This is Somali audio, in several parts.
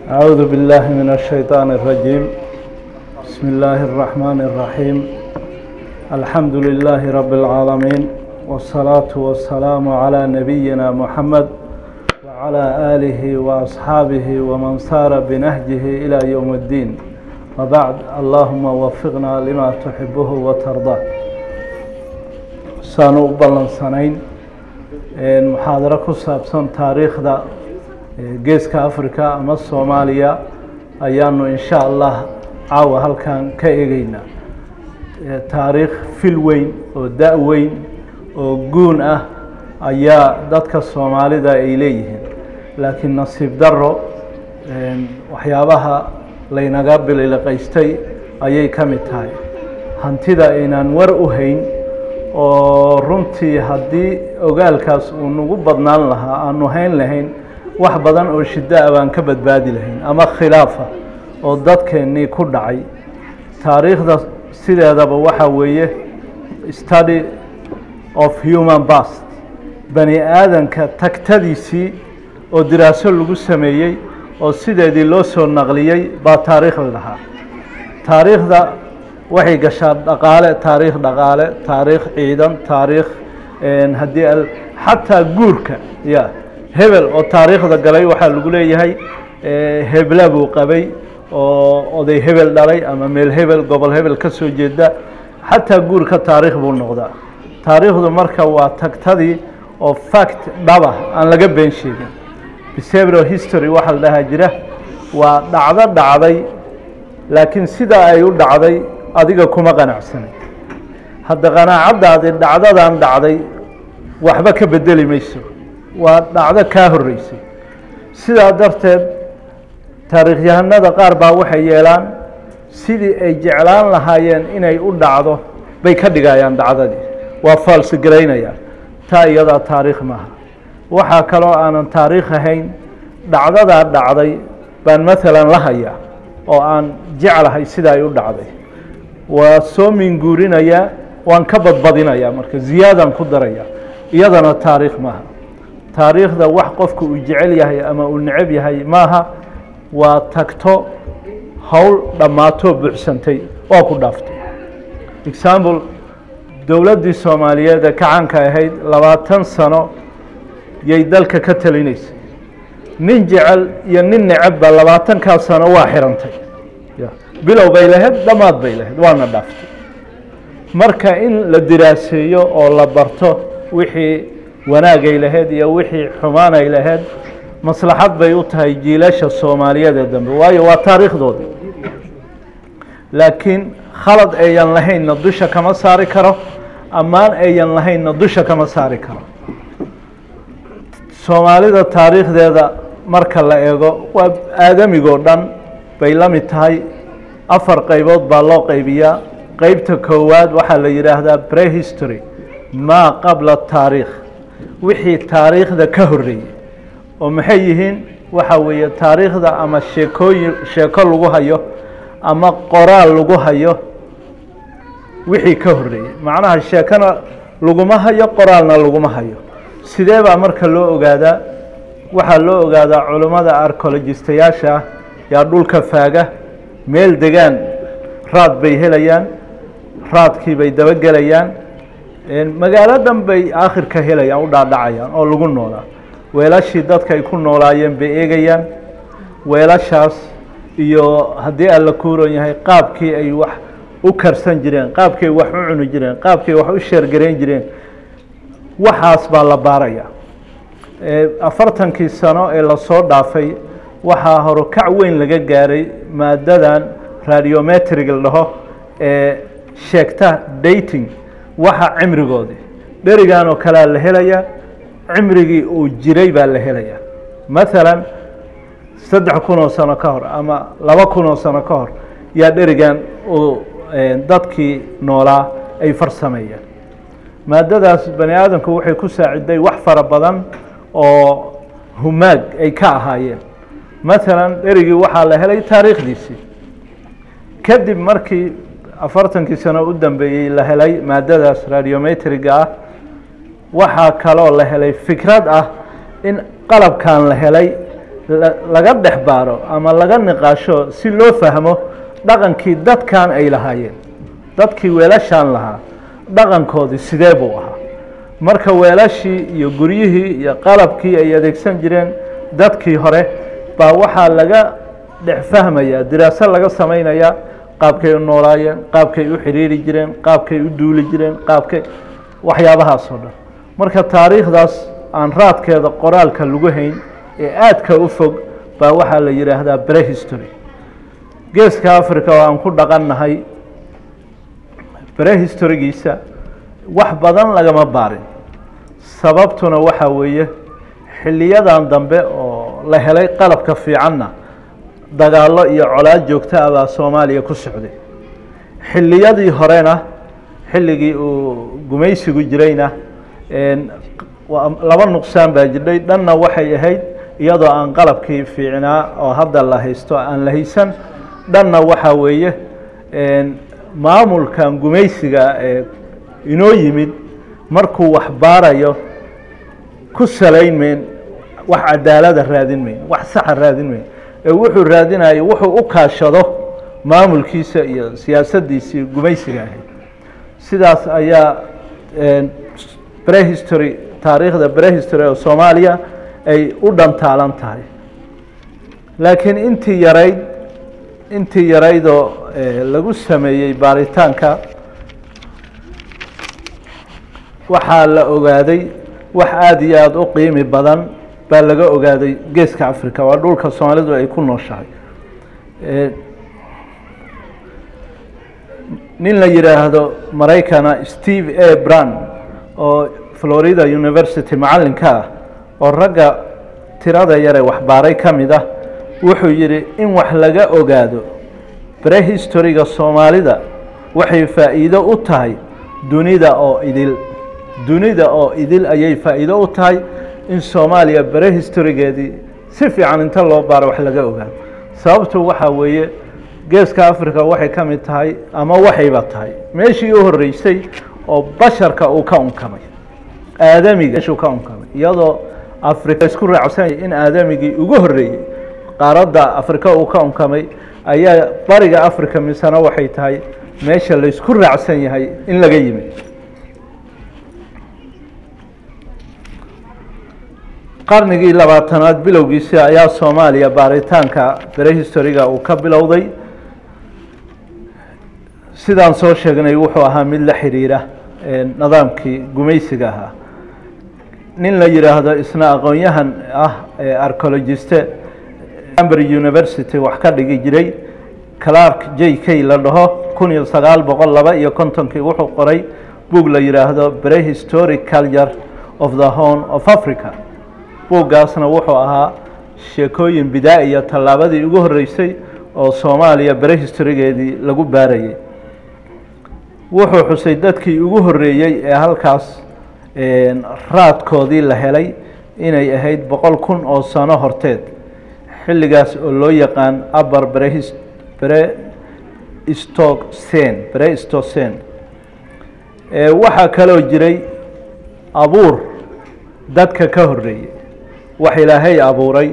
أعوذ بالله من الشيطان الرجيم بسم الله الرحمن الرحيم الحمد لله رب العالمين والصلاة والسلام على نبينا محمد وعلى آله وأصحابه ومن سار بنهجه إلى يوم الدين وبعد اللهم وفقنا لما تحبه وترضاه saanu u ballansanayn muxaadaro ku saabsan taariikhda geeska africa ama soomaaliya ayaanu insha allah caawa halkan ka eegeynaa taariikh fil weyn oo da- weyn oo guun ah ayaa dadka soomaalida ay leeyihiin laakiin nasiib daro waxyaabaha laynaga biliqaystay ayay ka mid tahay hantida aynaan war u hayn oo runtii haddii ogaalkaas uu nagu badnaan lahaa aanu hayn lahayn wax badan oo shiddo ah baan ka badbaadi lahayn ama khilaafa oo dadkeennii ku dhacay taariikhda sideedaba waxaa weeye study of human past bani aadanka tagtadiisii oo diraaso lagu sameeyey oo sideedii loo soo naqliyey baa taariikh la dhahaa taariikhda waxay gashaa dhaqaale taariikh dhaqaale taariikh ciidan taariikh haddii xataa guurka ya hebel oo taariikhda galay waxaa lagu leeyahay hebla buu qabay oo oday hebel dhalay ama meel hebel gobol hebel ka soo jeeda xataa guurka taariikh buu noqdaa taariikhdu marka waa tagtadii oo fact dhaba aan laga been sheegin behavioral history waxaa la dhahaa jira waa dhacdo dhacday laakiin sidaa ay u dhacday adiga kuma qanacsanay hadda qanaacaddaadi dhacdadan dhacday waxba ka bedeli mayso waa dhacdo kaa horreysay sidaa darteed taariikhyahanada qaar baa waxay yeelaan sidii ay jeclaan lahaayeen inay u dhacdo bay ka dhigayaan dhacdadii waa faalsigaraynayaan taa iyadaa taariikh maaha waxaa kaloo aanan taariikh ahayn dhacdadaa dhacday baan maalan la hayaa oo aan jeclahay sida ay u dhacday waa soo minguurinayaa waan ka badbadinayaa marka ziyaadaan ku daraya iyadana taariikh maaha taariikhda wax qofka uu jecel yahay ama uu necab yahay maaha waa tagto howl dhammaatoo buuxsantay waa ku dhaaftay example dowladdii soomaaliyeed ee kacanka ahayd labaatan sano yay dalka ka talinaysay nin jecel iyo nin necabba labaatankaa sano waa xirantay bilow bay lahayd dhammaad bay lahayd waana dhaaftay marka in la diraaseeyo oo la barto wixii wanaagay lahayd iyo wixii xumaanay lahayd maslaxad bay u tahay jiilasha soomaaliyeed ee dambe waayo waa taariikhdooda laakiin khalad ayan lahaynna dusha kama saari karo ammaan ayan lahaynna dusha kama saari karo soomaalida taariikhdeeda marka la eego waa aadamigoo dhan bay la mid tahay afar qaybood baa loo qaybiyaa qeybta koowaad waxaa la yidhaahdaa prehistory maa qabla taariikh wixii taariikhda ka horreeyey oo maxay yihiin waxa weeye taariikhda ama sheekooyin sheeko lagu hayo ama qoraal lagu hayo wixii ka horreeyey macnaha sheekona laguma hayo qoraalna laguma hayo sidee baa marka loo ogaadaa waxaa loo ogaadaa culummada arcologistayaasha ah yaa dhulka faaga meel degaan raad bay helayaan raadkii bay dabagelayaan magaalo dhan bay aakhirka helayaan u dhaadhacayaan oo lagu noolaa weelashii dadka ay ku noolaayeen bay eegayaan weelashaas iyo haddii alla kuuran yahay qaabkii ay wax u karsan jireen qaabkii ay wax u cuni jireen qaabkii ay wax u sheergarayn jireen waxaas baa la baaraya afartankii sano ee lasoo dhaafay waxaa horukac weyn laga gaaray maadadan radiometric la dhaho ee sheegta dating waxa cimrigoodii dherigan oo kalea la helayaa cimrigii uu jiray baa la helayaa maalan saddex kun oo sano ka hor ama laba kun oo sano ka hor yaa dherigan uu dadkii noolaa ay farsameeyeen maadadaas bani aadamku waxay ku saaciday wax fara badan oo humaag ay ka ahaayeen maalan dherigii waxaa la helay taariikhdiisii kadib markii afartankii sano u dambeeyey la helay maadadaas radiometriga ah waxaa kaloo la helay fikrad ah in qalabkan la helay laga dhex baaro ama laga niqaasho si loo fahmo dhaqankii dadkan ay lahaayeen dadkii weelashaan lahaa dhaqankoodii sidee buu ahaa marka weelashii iyo guryihii iyo qalabkii ay adeegsan jireen dadkii hore baa waxaa laga dhex fahmayaa diraaso laga samaynayaa qaabkay u noolaayeen qaabkay u xidhiiri jireen qaabkay u duuli jireen qaabkay waxyaabahaas oo dhan marka taariikhdaas aan raadkeeda qoraalka lagu hayn ee aadka u fog baa waxaa la yidhaahdaa brehistory geeska africa oo aan ku dhaqannahay brehistorigiisa wax badan lagama baarin sababtuna waxaa weeye xiliyadan dambe oo la helay qalabka fiicanna dagaallo iyo colaad joogta ah baa soomaaliya ku socday xilliyadii horena xilligii uu gumaysigu jirayna laba nuqsaan baa jirdhay dhanna waxay ahayd iyadoo aan qalabkii fiicnaa oo hadda la haysto aan la haysan dhanna waxaa weeye maamulkan gumaysiga ee inoo yimid markuu wax baarayo ku salayn mayn wax cadaalada raadin mayn wax saxa raadin mayn ee wuxuu raadinayo wuxuu u kaashado maamulkiisa iyo siyaasaddiisii gumaysiga ahayd sidaas ayaa brehistory taariikhda brehistory oo soomaaliya ay u dhantaalan tahay laakiin intii yarayd intii yaraydoo lagu sameeyey baaritaanka waxaa la ogaaday wax aada iyo aada u qiimi badan baa laga ogaaday geeska africa waa dhulka soomaalidu ay ku nooshahay nin la yidhaahdo maraykana steve a bran oo florida university macallinka ah oo ragga tirada yare waxbaaray ka mid ah wuxuu yidhi in wax laga ogaado brehistoryga soomaalida waxay faa'iido u tahay dunida oo idil dunida oo idil ayay faa'iido u tahay in soomaaliya brehistorygeedii si fiican inta loo baaro wax laga ogaado sababtu waxaa weeye geeska africa waxay ka mid tahay ama waxayba tahay meeshii u horreysay oo basharka uu ka unkamay aadamiga meeshuu ka unkamay iyadoo africa isku raacsanyay in aadamigii ugu horreeyey qaaradda africa uu ka unkamay ayaa bariga africa misena waxay tahay meesha laysku raacsan yahay in laga yimid qarnigii labaatanaad bilowgiisi ayaa soomaaliya baaritaanka brehistoryga uu ka bilowday sidaan soo sheegnay wuxuu ahaa mid la xiriira nidaamkii gumaysiga ahaa nin la yidhaahdo isna aqoon-yahan ah ee archeologiste cambridge university wax ka dhigi jiray clark j k la dhaho kun iyo sagaal boqol laba iyo kontonkii wuxuu qoray buug la yidhaahdo prehistoric culture of the horn of africa buuggaasna wuxuu ahaa sheekooyin bidaa-iya tallaabadii ugu horreysay oo soomaaliya brehistorygeedii lagu baarayay wuxuu xusay dadkii ugu horreeyey ee halkaas raadkoodii la helay inay ahayd boqol kun oo sano horteed xilligaas oo loo yaqaan upper brehis brestocen brestocen waxaa kaloo jiray abuur dadka ka horreeyey wax ilaahay abuuray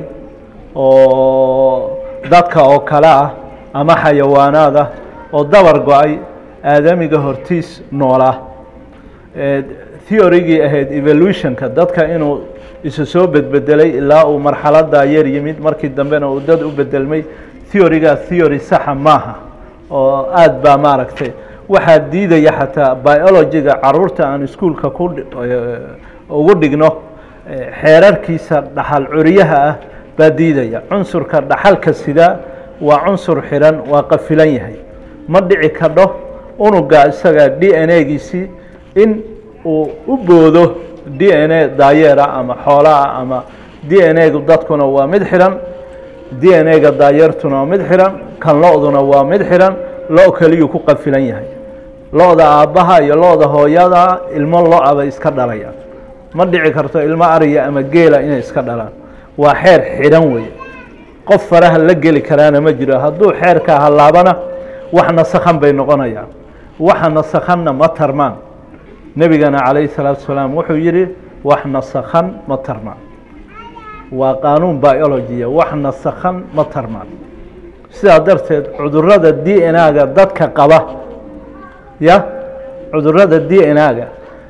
oo dadka oo kale ah ama xayawaanaad ah oo dabar go-ay aadamiga hortiis noolaa theorygii ahayd evolutionka dadka inuu isu soo bedbedelay ilaa uu marxaladaa yar yimid markii dambena uu dad u bedelmay theorygaa theory saxa maaha oo aada baa maaragtay waxaa diidaya xataa biologyga caruurta aan iskuolka ku ugu dhigno xeerarkiisa dhaxal curiyaha ah baa diidaya cunsurka dhaxalka sidaa waa cunsur xiran waa qafilan yahay ma dhici kadho unuga isaga d n a-giisii in uu u boodo d n a daayeera ama xoolaah ama d n a-gu dadkuna waa mid xiran d n a-ga daayeertuna waa mid xiran kan lo-duna waa mid xiran lo keliyuu ku qafilan yahay lo-da aabbaha iyo lo-da hooyada ilmo lo-a bay iska dhalayaan ma dhici karto ilmo ariya ama geela inay iska dhalaan waa xeer xidhan wey qof faraha la geli karaana ma jiro hadduu xeerkaa hallaabana wax nasakhan bay noqonayaan waxa nasakhanna ma tarmaan nebigana calayhi salaatu salaam wuxuu yidhi wax nasakhan ma tarmaan waa qaanuun biologia wax nasakhan ma tarmaan sidaa darteed cudurada d n a-ga dadka qaba ya cudurada d n a-ga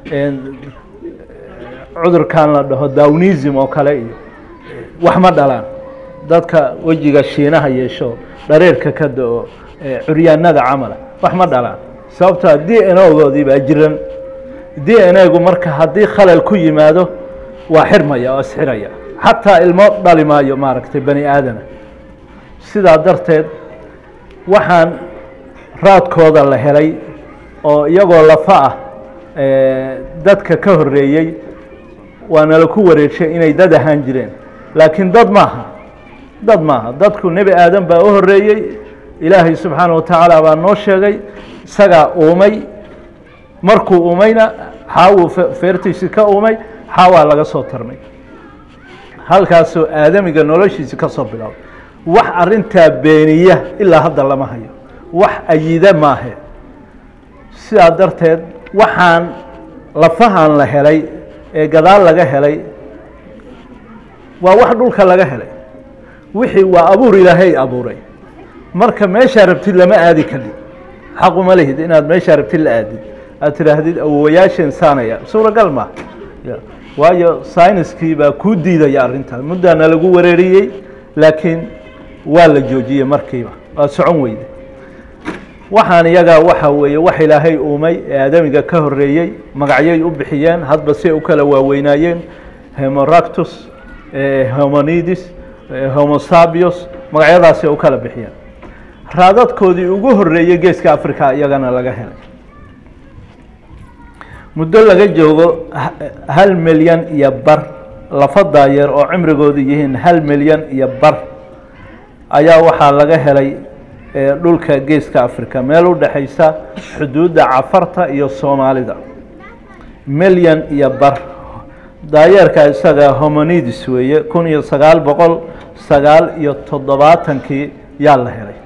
cudurkan la dhaho dawnism oo kale iyo wax ma dhalaan dadka wejiga shiinaha yeesho dhareerka ka da-o curyaanada camala wax ma dhalaan sababtoa d n ogoodii baa jiran d n a-gu marka haddii khalal ku yimaado waa xirmaya oo isxiraya xataa ilmo dhali maayo maaragtay bani aadana sidaa darteed waxaan raadkooda la helay oo iyagoo lafa ah dadka ka horeeyey waana la ku wareegshay inay dad ahaan jireen laakiin dad maaha dad maaha dadku nebi aadan baa u horeeyey ilaahay subxaana watacaala baa noo sheegay isagaa uumay markuu uumayna xaawuu feertiisi ka uumay xaawaa laga soo tarmay halkaasoo aadamiga noloshiisi ka soo bilaabay wax arintaa beeniya ilaa hadda lama hayo wax ayida maahe sidaa darteed waxaan lafahan la helay ee gadaal laga helay waa wax dhulka laga helay wixii waa abuur ilaahay abuuray marka meeshaa rabtid lama aadi kadib xaquma lihid inaad meeshaa rabtid la aadid aad tidhaahdid awowayaasheen saanaya suuragal ma waayo syniskii baa kuu diidaya arrintaas muddaana lagu wareeriyey laakiin waa la joojiyey markiiba waa socon weyde waxaan iyagaa waxa weeye wax ilaahay uumay ee aadamiga ka horeeyey magacyay u bixiyeen hadba say u kala waaweynaayeen hemoractus homonidis homosabios magacyadaasay u kala bixiyeen raadadkoodii ugu horeeyey geeska africa iyagana laga helay muddo laga joogo hal milyan iyo bar lafa daayeer oo cimrigoodu yihiin hal milyan iyo bar ayaa waxaa laga helay dhulka geeska africa meel u dhexaysa xuduudda cafarta iyo soomaalida milyan iyo bar daayeerka isaga homonidis weeye kun iyo sagaal boqol sagaal iyo toddobaatankii yaa la helay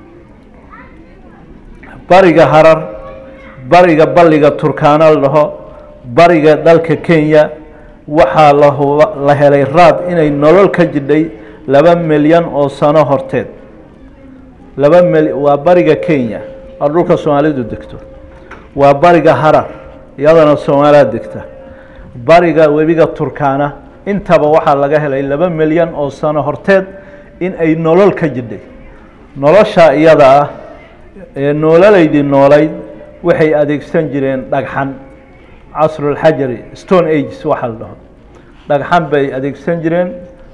bariga harar bariga balliga turkaana la dhaho bariga dalka kenya waxaa la la helay raad inay nolol ka jidhay laba milyan oo sano horteed laba mil waa bariga kenya oo dhulka soomaalidu degto waa bariga harar iyadana soomaaliya degta bariga webiga turkaana intaba waxaa laga helay laba milyan oo sano horteed in ay nolol ka jidhay nolosha iyada ah ee noololaydii noolayd waxay adeegsan jireen dhagxan casrulxajari stone ages waxaa la dhaho dhagxan bay adeegsan jireen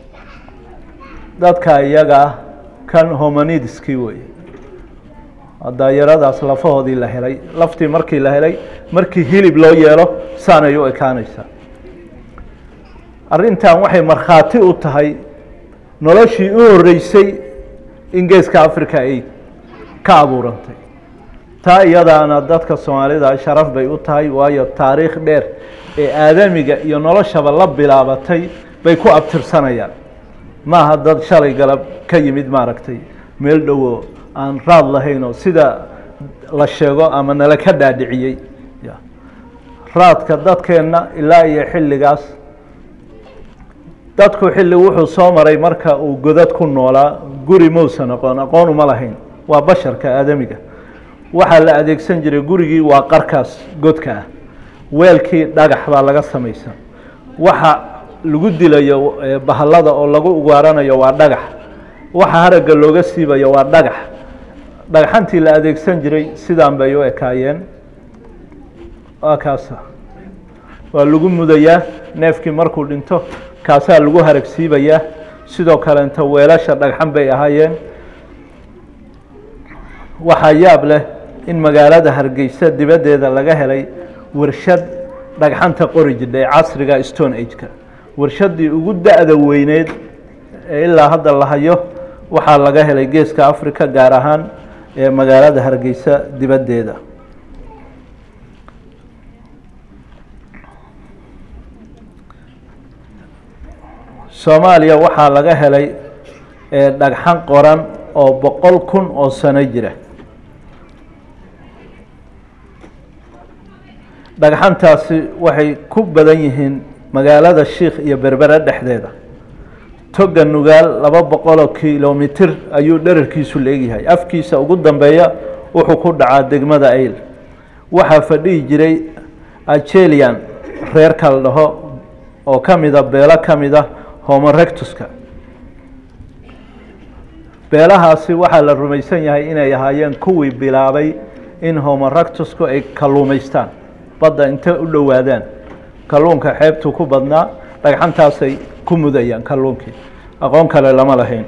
dadka iyaga ah kan homonidiskii weeye daayaradaas lafahoodii la helay laftii markii la helay markii hilib loo yeelo saanay u ekaanaysaa arrintan waxay markhaati u tahay noloshii u horeysay in geeska africa ay ka abuurantay taa iyadaana dadka soomaalida sharaf bay u tahay waayo taariikh dheer ee aadamiga iyo noloshaba la bilaabatay bay ku abtirsanayaan maaha dad shalay galab ka yimid maaragtay meel dhowo aan raad lahaynoo sida la sheego ama nala ka dhaadhiciyey raadka dadkeenna ilaa iyo xilligaas dadku xilli wuxuu soo maray marka uu godad ku noolaa guri mausan aqoon aqoon uma lahayn waa basharka aadamiga waxaa la adeegsan jiray gurigii waa qarkaas godka ah weelkii dhagax baa laga samaysan waxa lagu dilayo bahallada oo lagu ugaaranayo waa dhagax waxa haragga looga siibayo waa dhagax dhagxantii la adeegsan jiray sidaan bay u ekaayeen waa kaasa waa lagu mudayaa neefkii markuu dhinto kaasaa lagu harag siibayaa sidoo kaleenta weelasha dhagxan bay ahaayeen waxaa yaab leh in magaalada hargeysa dibaddeeda laga helay warshad dhagxanta qori jidhay casriga stone ageka warshaddii ugu da-da weyneyd ee ilaa hadda la hayo waxaa laga helay geeska africa gaar ahaan ee magaalada hargeysa dibaddeeda soomaaliya waxaa laga helay dhagxan qoran oo boqol kun oo sano jira dhagxantaasi waxay ku badan yihiin magaalada shiikh iyo berbere dhexdeeda toga nugaal laba boqoloo kilomitir ayuu dherarkiisu leegyahay afkiisa ugu dambeeya wuxuu ku dhacaa degmada ayl waxaa fadhihi jiray ajelian reer kala dhaho oo ka mida beelo ka mid a homorectuska beelahaasi waxaa la rumaysan yahay inay ahaayeen kuwii bilaabay in homorectusku ay kalluumaystaan badda intay u dhowaadaan kalluunka xeebtuu ku badnaa dhagxantaasay ku mudayaan kalluunkii aqoon kale lama lahayn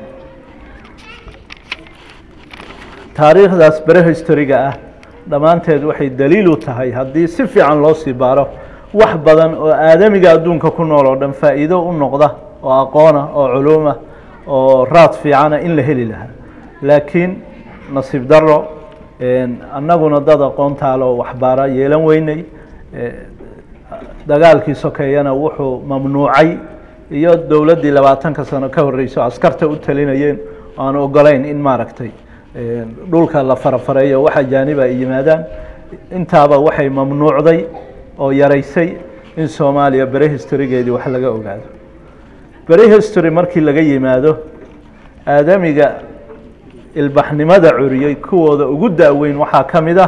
taariikhdaas bere historiga ah dhammaanteed waxay daliil u tahay haddii si fiican loo sii baaro wax badan oo aadamiga adduunka ku nool oo dhan faa'iido u noqda oo aqoona oo culuuma oo raad fiicana in la heli lahaa laakiin nasiib daro annaguna dad aqoontaale oo waxbaara yeelan weynay dagaalkii sokeeyana wuxuu mamnuucay iyo dowladdii labaatanka sano ka horreyso askarta u talinayeen aan ogolayn in maaragtay dhulka la farafareeyo wax ajaaniba ay yimaadaan intaaba waxay mamnuucday oo yaraysay in soomaaliya bere historygeedii wax laga ogaado bere history markii laga yimaado aadamiga ilbaxnimada curiyey kuwooda ugu daaweyn waxaa ka mid ah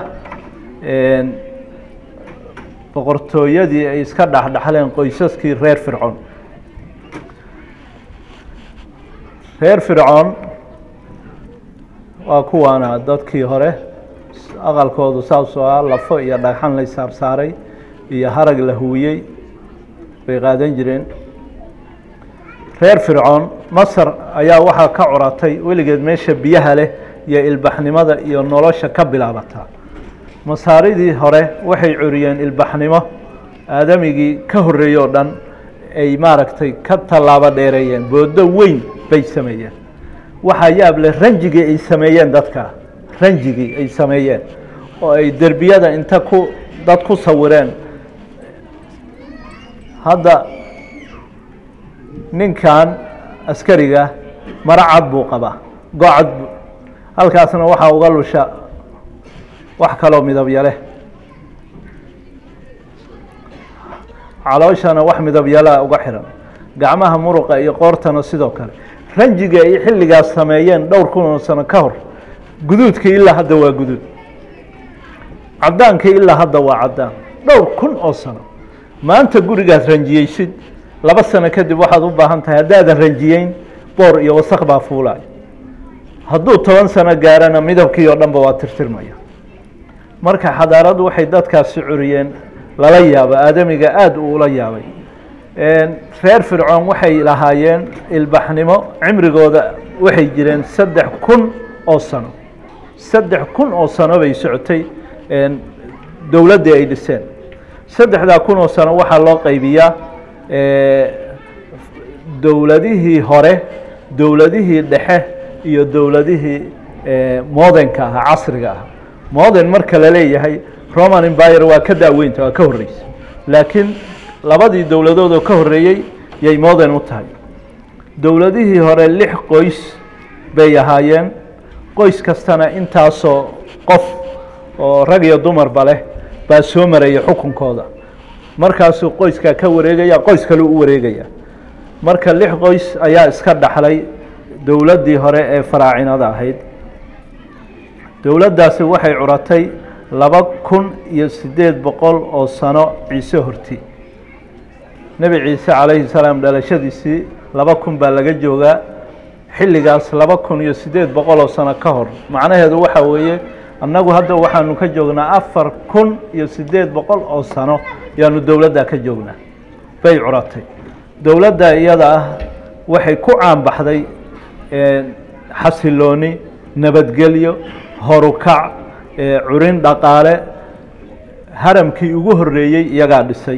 boqortooyadii ay iska dhexdhexleen qoysaskii reer fircoon reer fircoon waa kuwaana dadkii hore aqalkoodu saasoo ah lafo iyo dhagxan la saarsaaray iyo harag la huwiyey bay qaadan jireen reer fircoon masar ayaa waxaa ka curatay weligeed meesha biyaha leh iyo ilbaxnimada iyo nolosha ka bilaabataa masaaridii hore waxay curiyeen ilbaxnimo aadamigii ka horreeyey oo dhan ay maaragtay ka tallaabo dheereeyeen boodo weyn bay sameeyeen waxaa yaab leh ranjigii ay sameeyeen dadka ranjigii ay sameeyeen oo ay derbiyada inta ku dad ku sawireen hadda ninkan askariga maro cad buu qabaa gocad bu halkaasna waxaa uga lusha wax kaloo midabya leh calooshana wax midabyalaa uga xiran gacmaha muruqa iyo qoortana sidoo kale ranjiga ay xilligaas sameeyeen dhowr kun oo sano ka hor guduudka ilaa hadda waa guduud caddaanka ilaa hadda waa caddaan dhowr kun oo sano maanta gurigaad ranjiyeysid laba sano kadib waxaad u baahan tahay haddaadan ranjiyeyn boor iyo wasaq baa fuulaay hadduu toban sano gaarana midabkii oo dhanba waa tirtirmaya marka xadaaradu waxay dadkaasi curiyeen lala yaabo aadamiga aada uu ula yaabay reer fircoon waxay lahaayeen ilbaxnimo cimrigooda waxay jireen saddex kun oo sano saddex kun oo sano bay socotay dowladdii ay dhiseen saddexdaa kun oo sano waxaa loo qaybiyaa dowladihii hore dowladihii dhexe iyo dowladihii modenka ahaa casriga ahaa moden marka la leeyahay roman embyre waa ka daaweynta waa ka horreysa laakiin labadii dowladood oo ka horreeyey yay moden u tahay dowladihii hore lix qoys bay ahaayeen qoys kastana intaasoo qof oo rag iyo dumarba leh baa soo maraya xukunkooda markaasuu qoyskaa ka wareegaya qoys kale u wareegaya marka lix qoys ayaa iska dhaxlay dowladdii hore ee faraacinada ahayd dowladdaasi waxay curatay laba kun iyo siddeed boqol oo sano ciise horti nebi ciise calayhi salaam dhalashadiisii laba kun baa laga joogaa xilligaas laba kun iyo siddeed boqol oo sano ka hor macnaheedu waxa weeye annagu hadda waxaanu ka joognaa afar kun iyo siddeed boqol oo sano yaanu dowladdaa ka joognaa bay curatay dowladda iyada ah waxay ku caanbaxday xasilooni nabadgelyo horukac curin dhaqaale haramkii ugu horreeyey iyagaa dhisay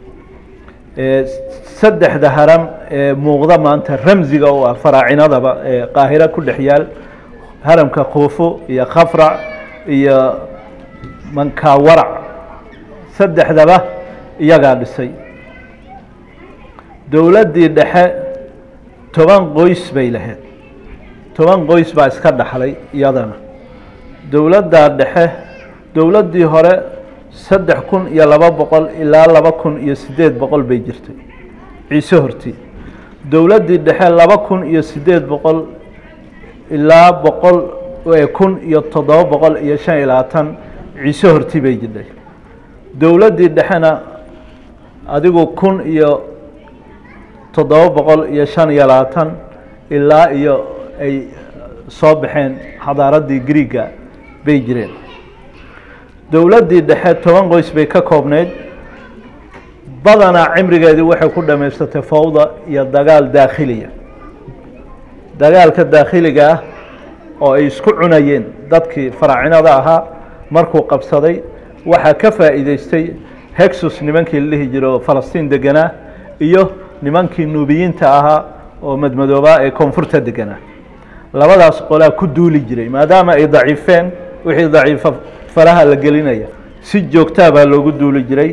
saddexda haram ee muuqda maanta ramsiga oo ah faraacinadaba ee qaahiro ku dhex yaal haramka kuufo iyo khafrac iyo mankawarac saddexdaba iyagaa dhisay dowladdii dhexe toban qoys bay lahayd toban qoys baa iska dhaxlay iyadana dowladdaa dhexe dowladdii hore saddex kun iyo laba boqol ilaa laba kun iyo siddeed boqol bay jirtay ciise horti dowladdii dhexe laba kun iyo siddeed boqol ilaa boqol kun iyo toddoba boqol iyo shan iyo labaatan ciise horti bay jidhay dowladdii dhexena adigu kun iyo toddoba boqol iyo shan iyo labaatan ilaa iyo ay soo baxeen xadaaraddii griiga bay jireen dowladdii dhexe toban qoys bay ka koobneyd badanaa cimrigeedii waxay ku dhamaysatay fawda iyo dagaal daakhiliya dagaalka daakhiliga ah oo ay isku cunayeen dadkii faraacinada ahaa markuu qabsaday waxaa ka faa'iideystay hexus nimankii la dhihi jira oo falastiin deganaa iyo nimankii nuubiyiinta ahaa oo madmadoobaa ee koonfurta deganaa labadaas qolaa ku duuli jiray maadaama ay daciifeen wixii daciifa faraha la gelinaya si joogtaa baa loogu duuli jiray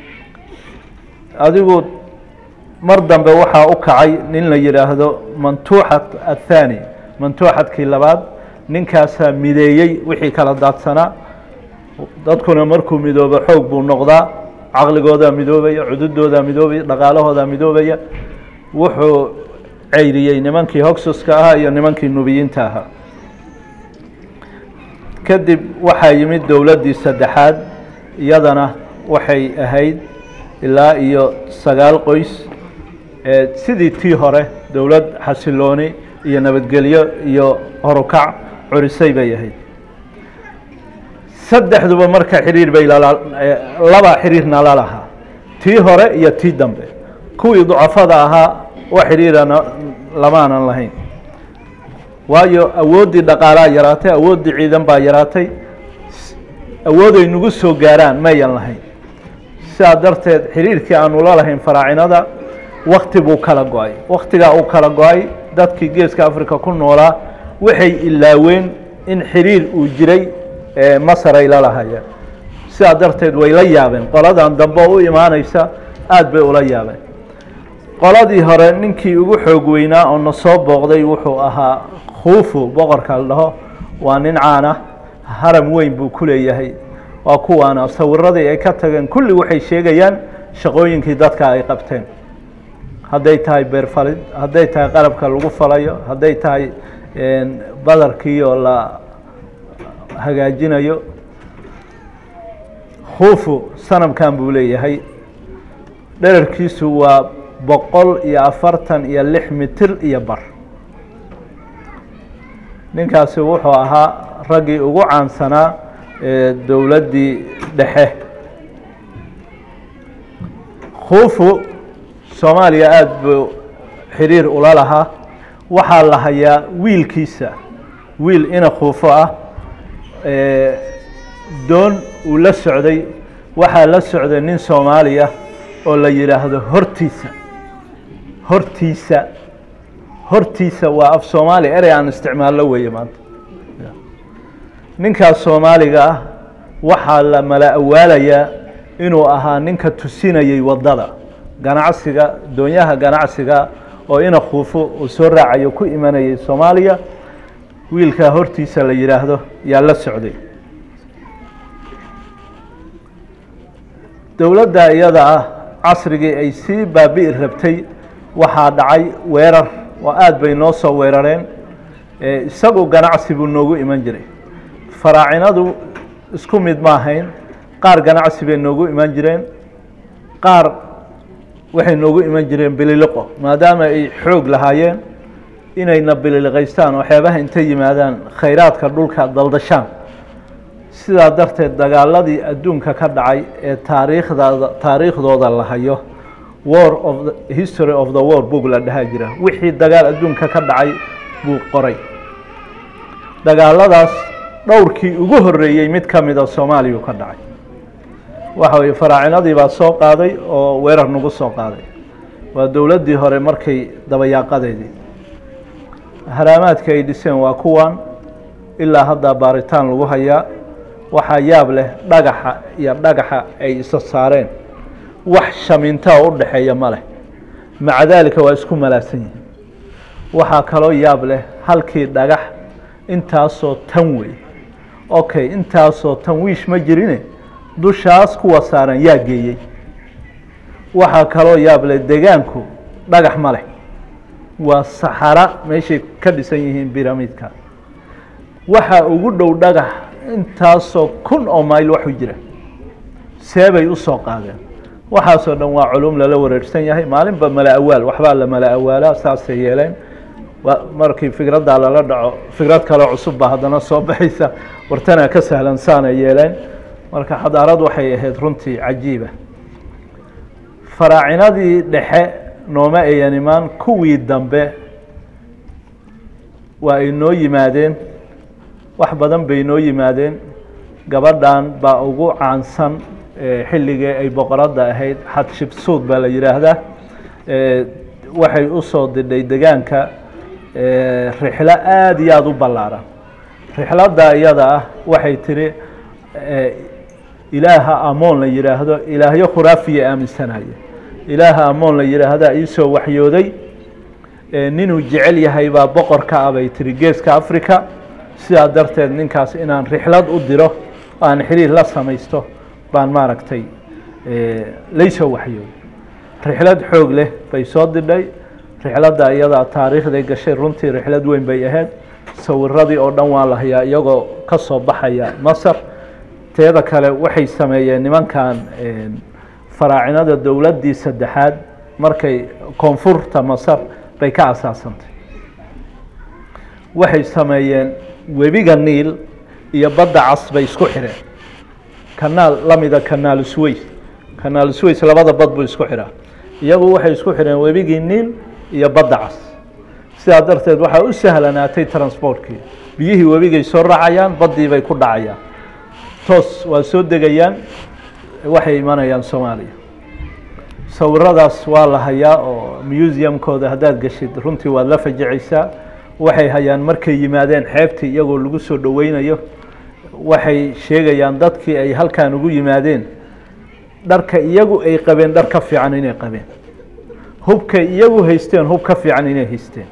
adigu mar dambe waxaa u kacay nin la yidhaahdo mantuuxat athani mantuuxadkii labaad ninkaasaa mideeyey wixii kala daadsanaa dadkuna markuu midoobo xoog buu noqdaa caqligoodaa midoobaya cududoodaa midoobaya dhaqaalahoodaa midoobaya wuxuu ceyriyey nimankii hogsuska ahaa iyo nimankii nubiyiinta ahaa kadib waxaa yimid dowladdii saddexaad iyadana waxay ahayd ilaa iyo sagaal qoys sidii tii hore dowlad xasilooni iyo nabadgelyo iyo horukac curisay bay ahayd saddexduba marka xiriir bay laba xiriirna la lahaa tii hore iyo tii dambe kuwii ducafada ahaa wax xiriirana lamaanan lahayn waayo awooddii dhaqaalaa yaraatay awooddii ciidan baa yaraatay awooday nagu soo gaaraan mayan lahayn sidaa darteed xiriirkii aanu la lahayn faraacinada wakti buu kala go-ay waktigaa uu kala go-ay dadkii geeska africa ku noolaa waxay ilaaween in xiriir uu jiray masar ay la lahayeen sidaa darteed way la yaabeen qoladan dambe u imaaneysa aada bay ula yaabeen qoladii hore ninkii ugu xoog weynaa oo na soo booqday wuxuu ahaa khuufu boqorka la dhaho waa nin caana haram weyn buu ku leeyahay waa kuwaana sawiradii ay ka tageen kulli waxay sheegayaan shaqooyinkii dadka ay qabteen hadday tahay beerfalid hadday tahay qalabka lagu falayo hadday tahay badarkii oo la hagaajinayo khuufu sanamkan buu leeyahay dherarkiisu waa boqol iyo afartan iyo lix mitir iyo bar ninkaasi wuxuu ahaa raggii ugu caansanaa ee dowladdii dhexe khuufu soomaaliya aada buu xiriir ula lahaa waxaa la hayaa wiilkiisa wiil ina khuufo ah doon uu la socday waxaa la socday nin soomaaliya oo la yidhaahdo hortiisa hortiisa hortiisa waa af soomaali erey aan isticmaallo weeye maanta ninkaas soomaaliga ah waxaa la mala awaalayaa inuu ahaa ninka tusinayey waddada ganacsiga doonyaha ganacsiga oo ina khuufo uu soo raacayo ku imanayay soomaaliya wiilkaa hortiisa la yidhaahdo yaa la socday dowladda iyada ah casrigii ay sii baabi'i rabtay waxaa dhacay weerar oo aada bay noo soo weerareen isagu ganacsi buu noogu iman jiray faraacinadu isku mid ma ahayn qaar ganacsi bay noogu iman jireen qaar waxay noogu iman jireen bililiqo maadaama ay xoog lahaayeen inayna bililiqaystaan oo xeebaha intay yimaadaan khayraadka dhulka daldashaan sidaa darteed dagaaladii adduunka ka dhacay ee taariikhdaada taariikhdooda la hayo war of the history of the war book la dhahaa jira wixii dagaal adduunka ka dhacay buu qoray dagaaladaas dhowrkii ugu horreeyey mid ka mida soomaaliya ka dhacay waxa weye faraacinadii baa soo qaaday oo weerar nagu soo qaaday waa dowladdii hore markay dabayaaqadeedii haraamaadka ay dhiseen waa kuwan ilaa haddaa baaritaan lagu hayaa waxaa yaab leh dhagaxa iyo dhagaxa ay isa saareen wax shamintaa u dhexeeya ma leh maca daalika waa isku malaasan yihin waxaa kaloo yaab leh halkii dhagax intaasoo tan wey okay intaasoo tan wiish ma jirine dushaas kuwa saaran yaa geeyey waxaa kaloo yaab leh degaanku dhagax ma leh waa saxara meeshay ka dhisan yihiin biramidka waxaa ugu dhow dhagax intaasoo kun oo mayl waxu jira seebay usoo qaadeen waxaasoo dhan waa culum lala wareersan yahay maalinba mala awaal waxbaa la mala awaalaa saasay yeeleen markii fikraddaa lala dhaco fikrad kaleo cusub baa haddana soo baxaysa wartanaa ka sahlan saanay yeeleen marka xadaarad waxay ahayd runtii cajiiba faraacinadii dhexe nooma ayan imaan kuwii dambe waa ay noo yimaadeen wax badan bay noo yimaadeen gabadhan baa ugu caansan xilligii ay boqoradda ahayd xadshibsuud baa la yidhaahdaa waxay usoo didhay degaanka rixlo aada iyo aada u ballaaran rixladda iyada ah waxay tiri ilaaha amoon la yidhaahdo ilaahyo khuraafiya aaminsanaya ilaaha amoon la yidhaahdaa iisoo waxyooday ninuu jecel yahay baa boqor ka ah bay tiri geeska africa sidaa darteed ninkaas inaan rixlad u diro aan xiriir la samaysto baan maaragtay laysoo waxyooday rixlad xoog leh bay soo didhay rixladda iyadaa taariikhday gashay runtii rixlad weyn bay ahayd sawiradii oo dhan waa la hayaa iyagoo ka soo baxaya masar teeda kale waxay sameeyeen nimankan faraacinada dowladdii saddexaad markay koonfurta masar bay ka asaasantay waxay sameeyeen webiga niil iyo badda cas bay isku xidheen kanaal lamida kanaal sways kanaal sways labada bad buu isku xidhaa iyagu waxay isku xidheen webigii niil iyo badda cas sidaa darteed waxaa u sahlanaatay transportkii biyihii webigay soo raacayaan baddii bay ku dhacayaan toos waa soo degayaan waxay imanayaan soomaaliya sawiradaas waa la hayaa oo museumkooda haddaad geshid runtii waad la fajicaysaa waxay hayaan markay yimaadeen xeebtii iyagoo lagu soo dhoweynayo waxay sheegayaan dadkii ay halkan ugu yimaadeen dharka iyagu ay qabeen dhar ka fiican inay qabeen hubkay iyagu haysteen hub ka fiican inay haysteen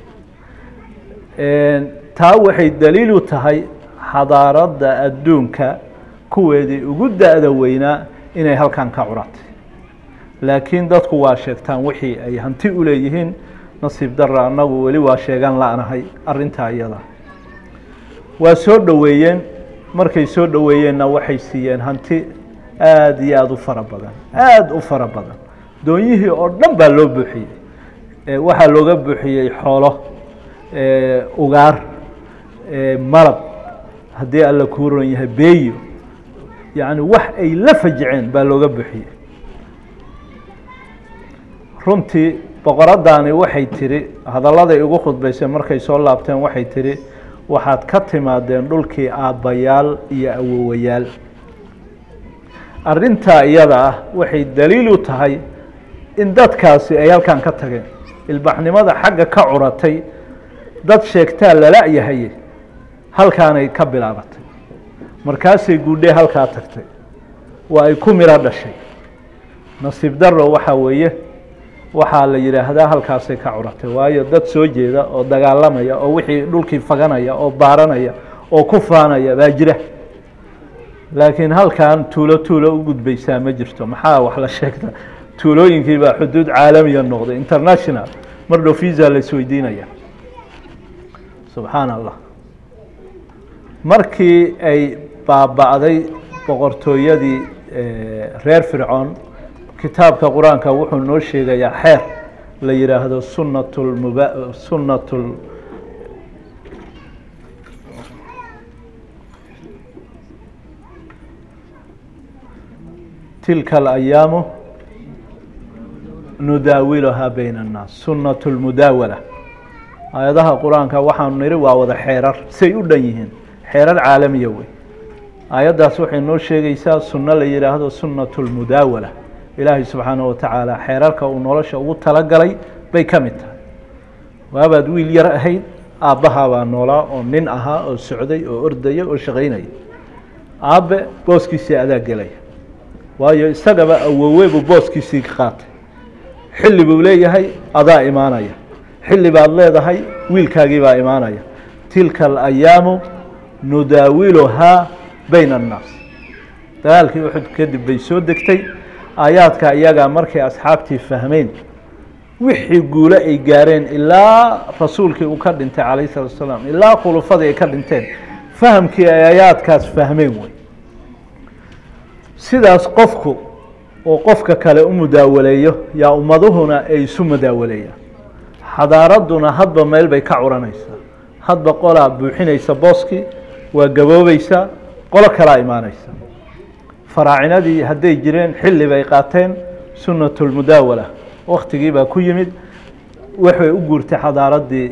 taa waxay daliil u tahay xadaaradda adduunka kuweedii ugu da-da weynaa inay halkan ka curatay laakiin dadku waa sheegtaan wixii ay hanti u leeyihiin nasiib dara annagu weli waa sheegan la-nahay arrintaa iyada waa soo dhoweeyeen markay soo dhoweeyeenna waxay siiyeen hanti aada iyo aada u fara badan aada u fara badan doonyihii oo dhan baa loo buuxiyey waxaa looga buuxiyey xoolo ugaar malab haddii alla kuu ron yahay beeyo yacni wax ay la fajiceen baa looga buuxiyey runtii boqoraddaani waxay tidhi hadalladay ugu khudbaysay markay soo laabteen waxay tidhi waxaad ka timaadeen dhulkii aabbayaal iyo awowayaal arrintaa iyada ah waxay daliil u tahay in dadkaasi ay halkan ka tageen ilbaxnimada xagga ka curatay dad sheegtaa lala-yahay halkaanay ka bilaabatay markaasay guudhee halkaa tagtay waa ay ku miro dhashay nasiib daro waxaa weeye waxaa la yidhaahdaa halkaasay ka curatay waayo dad soo jeeda oo dagaalamaya oo wixii dhulkii faganaya oo baaranaya oo ku faanaya baa jira laakiin halkan tuulo tuulo u gudbaysaa ma jirto maxaa wax la sheegta tuulooyinkii baa xuduud caalamiya noqday international mar dhow visa la isweydiinaya subxaan allah markii ay baaba'day boqortooyadii reer fircoon kitaabka qur-aanka wuxuu noo sheegayaa xeer la yidhaahdo sunat lmuba sunat tilka alayaamu nudaawiluhaa bayna annaas sunat lmudaawala aayadaha qur-aanka waxaanu niri waa wada xeerar say u dhan yihiin xeerar caalamiya wey aayaddaas waxay noo sheegaysaa sunno la yidhaahdo sunat lmudaawala ilaahay subxaanaه wa tacaala xeerarka uu nolosha ugu talagalay bay ka mid tahay waabaad wiil yar ahayd aabbahaa baa noolaa oo nin ahaa oo socday oo ordaya oo shaqaynaya aabbe booskiisii adaa gelaya waayo isagaba awowe buu booskiisii qaatay xilli buu leeyahay adaa imaanaya xilli baad leedahay wiilkaagii baa imaanaya tilka alayaamu nudaawiluhaa bayna annaas dagaalkii uxud kadib bay soo degtay aayaadka iyagaa markay asxaabtii fahmeen wixii guule ay gaareen ilaa rasuulkii uu ka dhintay calayh salatu asalaam ilaa khulufadii ay ka dhinteen fahamkii ay ayaadkaas fahmeen wey sidaas qofku oo qofka kale u mudaawaleeyo yaa ummaduhuna ay isu mudaawaleeyaan xadaaradduna hadba meel bay ka curanaysaa hadba qolaa buuxinaysa booskii waa gaboobaysaa qolo kalaa imaanaysa faraacinadii hadday jireen xilli bay qaateen sunnatulmudaawala waktigii baa ku yimid waxay u guurtay xadaaraddii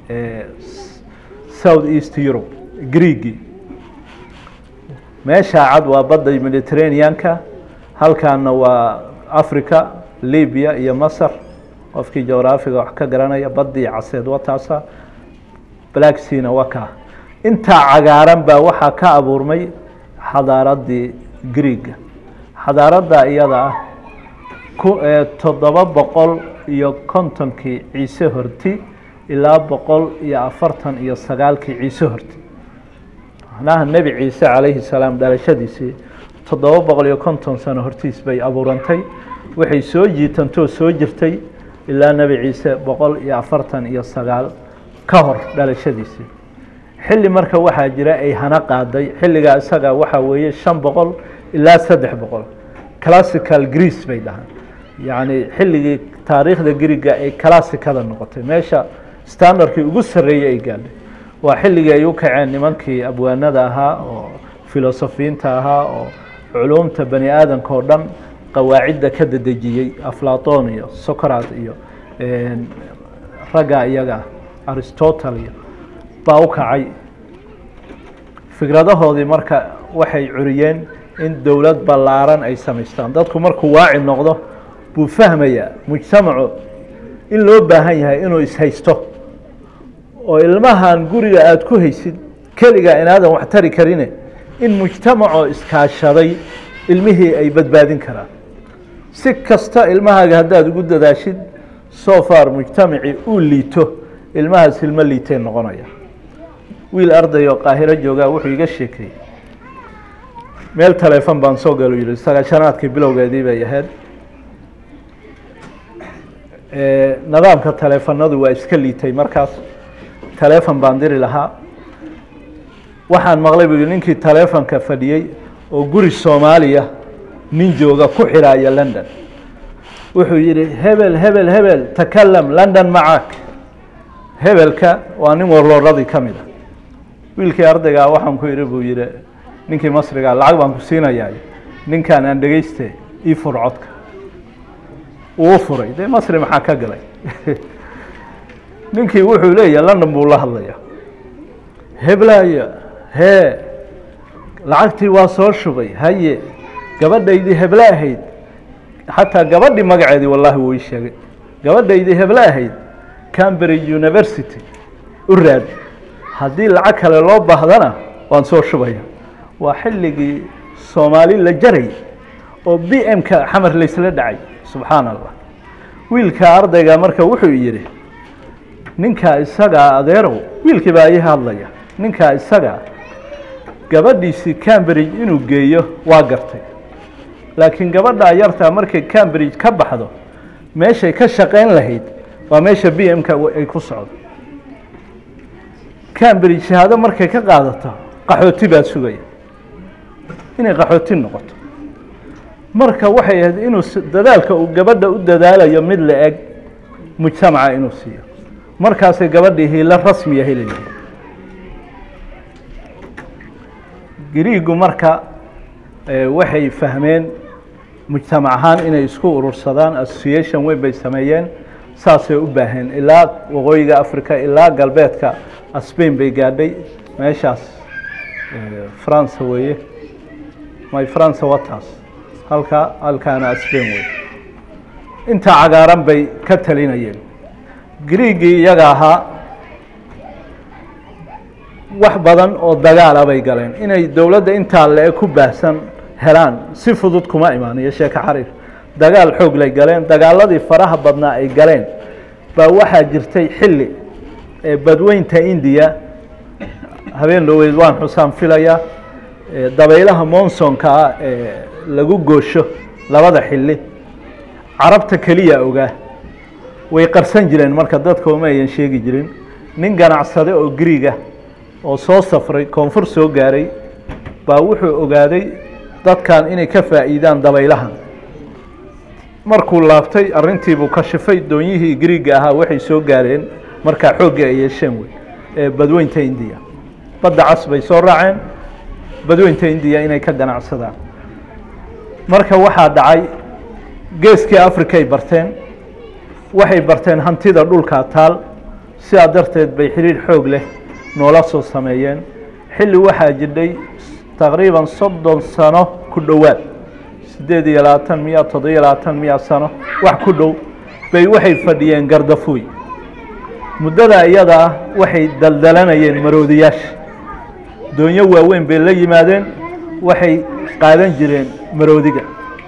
south east europe greegii meeshaa cad waa badda mediterraneanka halkaana waa africa libya iyo masar qofkii jograafiga wax ka garanaya baddii caseed waa taasa black seana waa kaa intaa cagaaran baa waxaa ka abuurmay xadaaraddii greega xadaaradda iyada ah toddoba boqol iyo kontonkii ciise horti ilaa boqol iyo afartan iyo sagaalkii ciise horti macnaha nebi ciise calayhi salaam dhalashadiisii toddoba boqol iyo konton sano hortiis bay abuurantay waxay soo jiitantoo soo jirtay ilaa nebi ciise boqol iyo afartan iyo sagaal ka hor dhalashadiisii xilli marka waxaa jira ay hana qaaday xilligaa isaga waxaa weeye shan boqol ilaa saddex boqol classical greece bay dhahaan yacni xilligii taariikhda griga ay classicada noqotay meesha standardkii ugu sarreeyey ay gaadhay waa xilligii ay u kaceen nimankii abwaanada ahaa oo filosofiyiinta ahaa oo culuumta bani aadamka oo dhan qawaacidda ka dedejiyey aflaton iyo socrat iyo ragga iyaga aristotle iyo baa u kacay fikradahoodii marka waxay curiyeen in dowlad ballaaran ay samaystaan dadku markuu waaci noqdo buu fahmayaa mujtamacu in loo baahan yahay inuu ishaysto oo ilmahan guriga aada ku haysid keligaa inaadan wax tari karine in mujtamacoo iskaashaday ilmihii ay badbaadin karaan si kasta ilmahaaga haddaad ugu dadaashid so far mujtamacii uu liito ilmahaas ilmo liitay noqonaya wiil arday oo qaahiro joogaa wuxuu iga sheekeeyey meel taleefon baan soo galo yihi sagaashanaadkii bilowgeedii bay ahayd nidaamka taleefanadu waa iska liitay markaas taleefon baan diri lahaa waxaan maqlay buu ninkii taleefonka fadhiyey oo guri soomaaliya nin jooga ku xidhaaya london wuxuu yidhi hebel hebel hebel takalam london macaak hebelka waa nin warlooradii ka mid a wiilkii ardaygaa waxaan ku idhi buu yidhi ninkii masrigaa lacag baan ku siinayaa ninkaan aan dhegeyste ii fur codka wuu furay dee masri maxaa ka galay ninkii wuxuu leeyahay london buu la hadlaya heblaya hee lacagtii waa soo shubay haye gabadhaydii heble ahayd xataa gabadhii magaceedii wallahi wuu ii sheegay gabadhaydii heble ahayd cambridge university u raadi haddii lacag kale loo baahdana waan soo shubaya waa xilligii soomaali la jaray oo b m-ka xamar laysla dhacay subxaan allah wiilka ardayga marka wuxuu yidhi ninkaa isagaa adeerow wiilkii baa ii hadlaya ninkaa isagaa gabadhiisii cambridge inuu geeyo waa gartay laakiin gabadhaa yartaa markay cambridge ka baxdo meeshay ka shaqayn lahayd waa meesha b m-ka ay ku socdo cambridge shahaado markay ka qaadato qaxooti baa sugaya inay qaxooti noqoto marka waxay ahayd inuu dadaalka uu gabadha u dadaalayo mid la eg mujtamaca inuu siiyo markaasay gabadhii hiilo rasmiya helayay griigu marka waxay fahmeen mujtamac ahaan inay isku urursadaan association weyn bay sameeyeen saasay u baaheen ilaa waqooyiga africa ilaa galbeedka spain bay gaadhay meeshaas france weeye my france wataas halka halkaana spain wey intaa cagaaran bay ka talinayeen griigii iyaga ahaa wax badan oo dagaala bay galeen inay dowladda intaa le ku baahsan helaan si fudud kuma imaan iyo sheeko xariir dagaal xoog lay galeen dagaaladii faraha badnaa ay galeen baa waxaa jirtay xilli ee badweynta indiya habeen dhoweyd waan xusaan filaya dabaylaha monsonka ah ee lagu goosho labada xilli carabta keliya ogaa way qarsan jireen marka dadka uma ayan sheegi jirin nin ganacsade oo griiga oo soo safray koonfur soo gaaray baa wuxuu ogaaday dadkan inay ka faa'iidaan dabaylahan markuu laabtay arrintiibuu kashifay doonyihii griiga ahaa waxay soo gaareen markaa xoogga ay yeesheen wey ee badweynta indiya badda cas bay soo raaceen badweynta indiya inay ka ganacsadaan marka waxaa dhacay geeskii africa ay barteen waxay barteen hantida dhulkaa taal sidaa darteed bay xiriir xoog leh noola soo sameeyeen xilli waxaa jidhay taqriiban soddon sano ku dhowaad siddeed iyo labaatan miya toddobiyo labaatan miya sano wax ku dhow bay waxay fadhiyeen gardafuuy muddada iyada ah waxay daldalanayeen maroodiyaasha doonyo waaweyn bay la yimaadeen waxay qaadan jireen maroodiga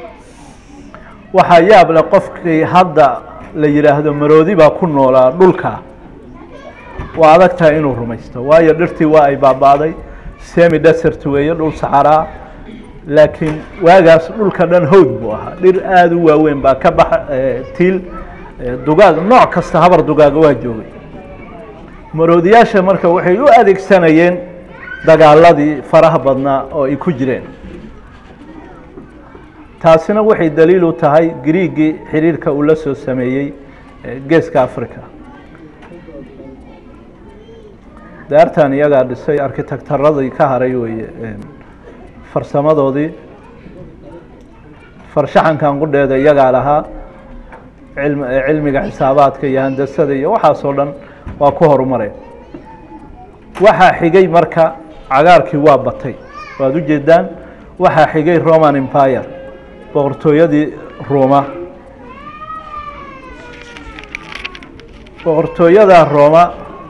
waxaa yaab leh qofkii hadda la yidhaahdo maroodi baa ku noolaa dhulka waa adag tahay inuu rumaysto waayo dhirtii waa ay baaba'day semi desert weeye dhul saxaraa laakiin waagaas dhulka dhan howd buu ahaa dhir aada u waaweyn baa ka baxa tiil dugaag nooc kasta habar dugaaga waa joogay maroodiyaasha marka waxay u adeegsanayeen dagaaladii faraha badnaa oo ay ku jireen taasina waxay daliil u tahay griigii xiriirka uu la soo sameeyey geeska africa daartan iyagaa dhisay arkitektaradii ka haray weeye farsamadoodii farshaxankan qudheeda iyagaa lahaa cilm cilmiga xisaabaadka iyo handasada iyo waxaasoo dhan waa ku horumareen waxaa xigay marka cagaarkii waa batay waad u jeedaan waxaa xigay roman empire boqortooyadii rooma boqortooyada rooma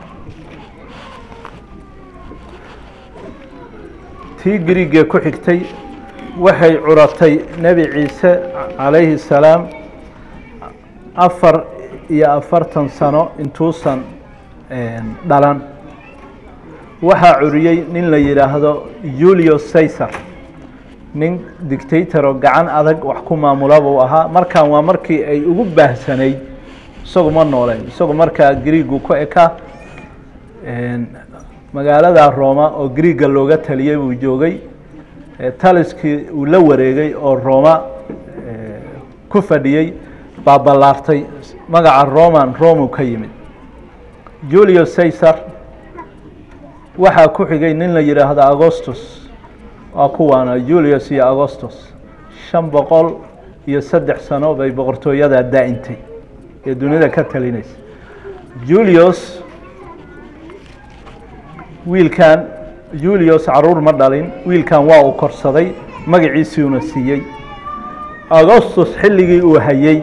tii griigee ku xigtay waxay curatay nebi ciise calayhi الsalaam afar iyo afartan sano intuusan dhalan waxaa curiyey nin la yidhaahdo julius caesar nin dictator oo gacan adag wax ku maamula buu ahaa markan waa markii ay ugu baahsanayd isagu ma nooleyn isagu markaa griigu ku ekaa magaalada roma oo griiga looga taliyey buu joogay taliskii uu la wareegay oo roma ku fadhiyey baa ballaartay magaca roman romu ka yimid julius caesar waxaa ku xigay nin la yidhaahdo agostus waa kuwaana julius iyo agostus shan boqol iyo saddex sano bay boqortooyadaa daa'intay ee duniyada ka talinaysa julius wiilkan julius caruur ma dhalin wiilkan waa uu korsaday magaciisiuna siiyey agostus xilligii uu hayey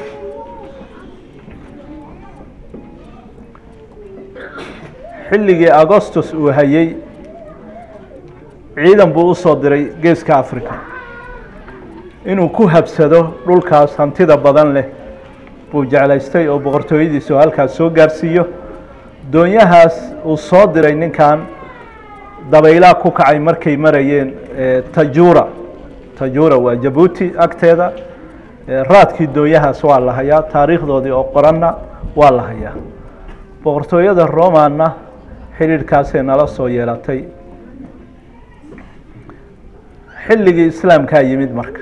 xilligii agostus uu hayey ciidan buu u soo diray geeska africa inuu ku habsado dhulkaas hantida badan leh buu jeclaystay oo boqortooyadiisu halkaas soo gaarsiiyo doonyahaas uu soo diray ninkan dabaylaa ku kacay markay marayeen tajura tajura waa jabuuti agteeda raadkii doonyahaas waa la hayaa taariikhdoodii oo qoranna waa la hayaa boqortooyada romanna xidhiidhkaasay nala soo yeelatay xilligii islaamkaa yimid marka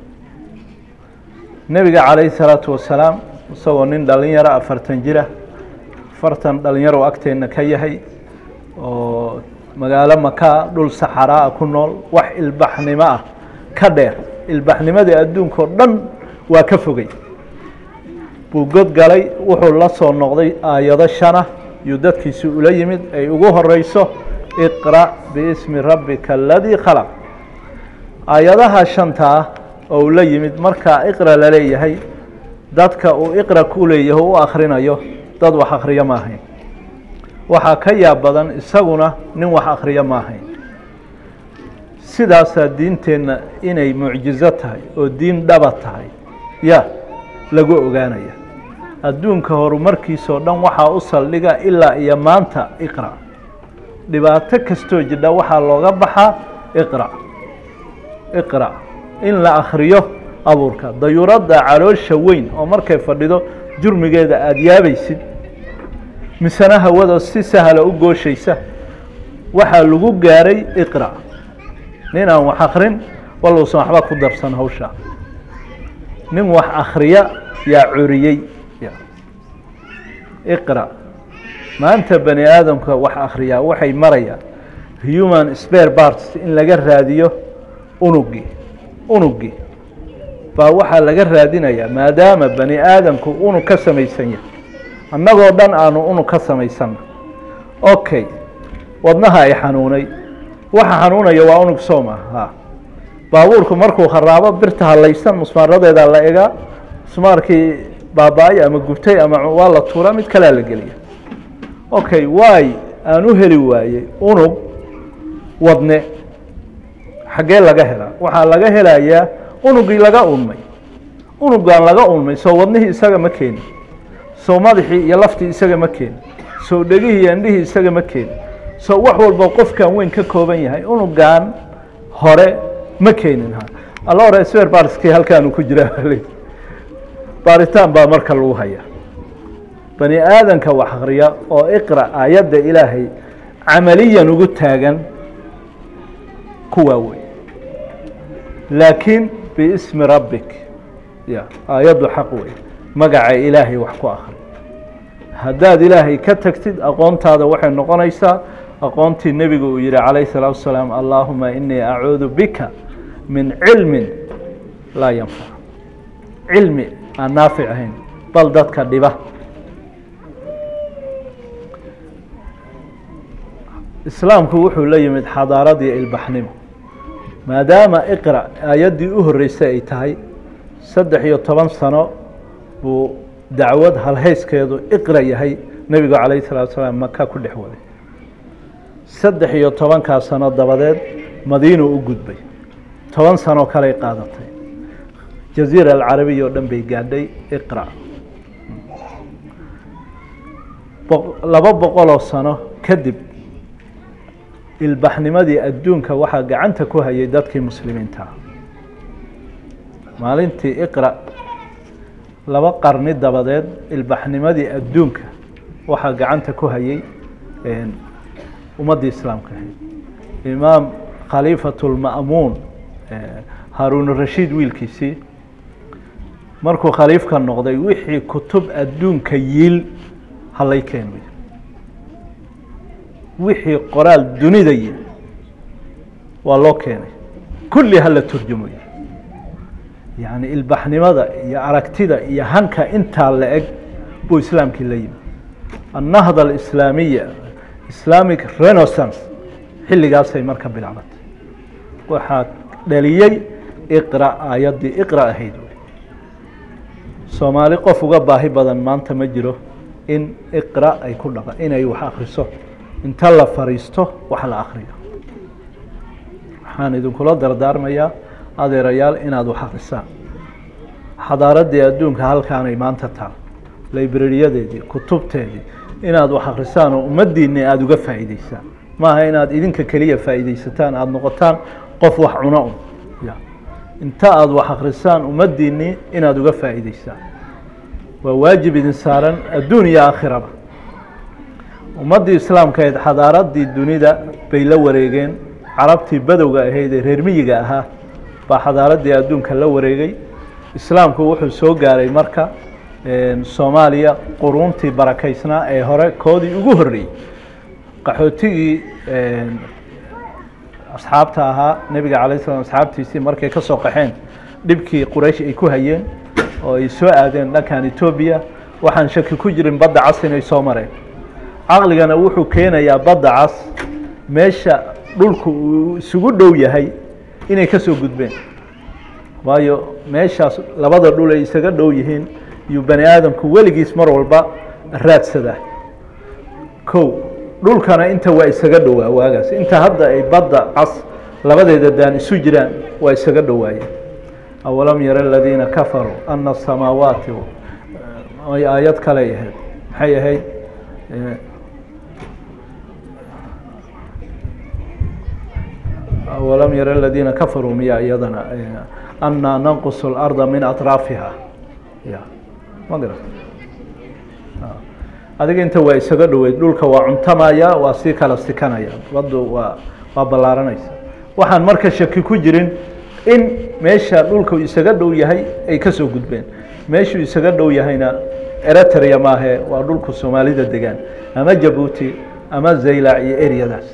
nebiga calayhi salaatu wasalaam isagoo nin dhalinyaro afartan jira afartan dhalinyaro agteenna ka yahay oo magaalo makaa dhul saxaraa ku nool wax ilbaxnimo ah ka dheer ilbaxnimadii adduunka oo dhan waa ka fogey buu god galay wuxuu la soo noqday aayado shana yuu dadkiisi ula yimid ay ugu horeyso iqra' biismi rabbika aladii khalaq aayadaha shanta ah oo uu la yimid markaa iqra la leeyahay dadka uu iqra ku leeyahay u akhrinayo dad wax akhriyo ma ahayn waxaa ka yaab badan isaguna nin wax akhriyo ma ahayn sidaasaa diinteenna inay mucjizo tahay oo diin dhaba tahay ya lagu ogaanaya adduunka horumarkiisao dhan waxaa u saldhiga ilaa iyo maanta iqra' dhibaato kastoo jidha waxaa looga baxaa iqra' iqra' in la akhriyo abuurka dayuuradda caloosha weyn oo markay fadhido jurmigeeda aada yaabaysid misena hawada si sahla u gooshaysa waxaa lagu gaaray iqra nin aan wax akrin waluusan waxba ku darsan hawshaa nin wax akriya yaa curiyey iqra maanta bani aadamka wax akriyaa waxay marayaan human spare parts in laga raadiyo unugii unugii baa waxaa laga raadinayaa maadaama bani aadamku unug ka samaysan yahay annagoo dhan aanu unug ka samaysanna okay wadnaha ay xanuunay waxa xanuunaya waa unug sooma ha baabuurku markuu kharaabo birta halaysan musmaaradeedaa la egaa musmaarkii baaba-ay ama gubtay ama waa la tuuraa mid kalea la geliya okay waay aan u heli waayey unug wadne xaggee laga helaa waxaa laga helayaa unugii laga unmay unugaan laga unmay soo wadnihii isaga ma keenin soo madaxii iyo laftii isaga ma keenin soo dhegihii iyo indhihii isaga ma keenin soo wax walba qofkan weyn ka kooban yahay unugan hore ma keenin ha alla hore swer barskii halkaanu ku jiraa baaritaan baa marka lagu hayaa bani aadanka wax akriya oo iqra aayadda ilaahay camaliyan ugu taagan kuwaa wey laakiin biismi rabbik ya aayaddu xaq wey magaca ilaahay wax ku akri haddaad ilaahay ka tagtid aqoontaada waxay noqonaysaa aqoontii nebigu uu yihi calayh الsalaatu wasalaam allahuma inii acuudu bika min cilmi laa yanfac cilmi aan naafic ahayn bal dadka dhiba islaamku wuxuu la yimid xadaaradii ilbaxnimo maadaama iqra aayaddii u horreysay ay tahay saddex iyo toban sano buu dacwad halhayskeedu iqra yahay nebigu calayh الsalatu wasalaam maka ku dhex waday saddex iyo tobankaa sano dabadeed madiinu u gudbay toban sanoo kaley qaadatay jaziira alcarabiya oo dhan bay gaadhay iqra laba boqoloo sano kadib ilbaxnimadii adduunka waxaa gacanta ku hayay dadkii muslimiinta maalintii iqra laba qarni dabadeed ilbaxnimadii adduunka waxaa gacanta ku hayay ummaddii islaamka ahayd imaam khaliifatu lma'muun haaruun rashiid wiilkiisii markuu khaliifka noqday wixii kutub adduunka yiil halay keen wixii qoraal dunida yiil waa loo keenay kulli hala turjumo yacni ilbaxnimada iyo aragtida iyo hanka intaa la eg buu islaamkii la yimi annahda alislaamiya islamic renaissance xilligaasay marka bilaabatay waxaa dhaliyey iqra aayaddii iqra ahayd soomaali qof uga baahi badan maanta ma jiro in iqra ay ku dhaqa inay wax akriso inta la fariisto wax la akriyo waxaan idinkula dardaarmayaa adeerayaal inaad wax akrisaan xadaaraddii adduunka halkaanay maanta taal librariyadeedii kutubteedii inaad wax akrisaan oo ummaddiinni aada uga faa'iideysaan maaha inaad idinka keliya faa'iideysataan aada noqotaan qof wax cuno un ya inta aada wax akrisaan ummaddiinni inaad uga faa'iideysaan waa waajib idin saaran adduun iyo aakhiraba ummaddii islaamkaeed xadaaraddii dunida bay la wareegeen carabtii badowga ahayd ee reer miyiga ahaa baa xadaaraddii adduunka la wareegay islaamku wuxuu soo gaaray marka soomaaliya quruuntii barakaysnaa ee hore koodii ugu horreeyey qaxootigii asxaabta ahaa nebiga calay slam asxaabtiisii markay ka soo qaxeen dhibkii quraysh ay ku hayeen oo ay soo aadeen dhankan etoobiya waxaan shaki ku jirin badda cas inay soo mareen caqligana wuxuu keenayaa badda cas meesha dhulku uu isugu dhow yahay inay ka soo gudbeen waayo meeshaas labada dhul ay isaga dhow yihiin iyuu bani aadamku weligiis mar walba raadsadaa kow dhulkana inta waa isaga dhowaa waagaas inta hadda ay badda cas labadeeda daan isu jiraan waa isaga dhowaayeen awalam yara aladiina kafaruu ana asamaawaati ay aayad kale ahayd maxay ahayd awalam yara aladiina kafaruu miya iyadana annaa nanqusu اlarda min aطraafiha ya ma garat adiga inta waa isaga dhoweyd dhulka waa cuntamaya waa sii kala sikanaya baddu waa waa ballaaranaysa waxaan marka shaki ku jirin in meesha dhulka isaga dhow yahay ay ka soo gudbeen meeshuu isaga dhow yahayna eritrea maahe waa dhulku soomaalida degaan ama jabuuti ama zaylac iyo eryadaas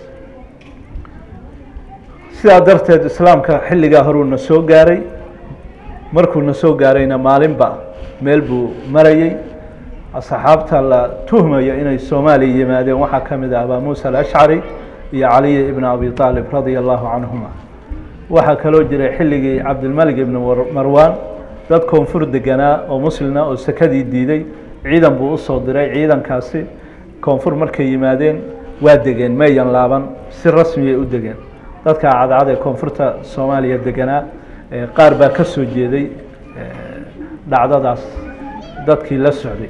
sidaa darteed islaamka xilligaa horuu na soo gaaray markuu na soo gaarayna maalinba meel buu marayey asxaabta la tuhmaya inay soomaaliya yimaadeen waxaa ka mid ah abaa muusa alashcari iyo caliy ibn abi aalib radia allahu canhuma waxaa kaloo jiray xilligii cabdilmalik ibn marwan dad koonfur deganaa oo muslina oo sekadii diiday ciidan buu usoo diray ciidankaasi koonfur markay yimaadeen waa degeen mayan laaban si rasmiyay u degeen dadka cadcad ee koonfurta soomaaliya deganaa qaar baa ka soo jeeday dhacdadaas dadkii la socday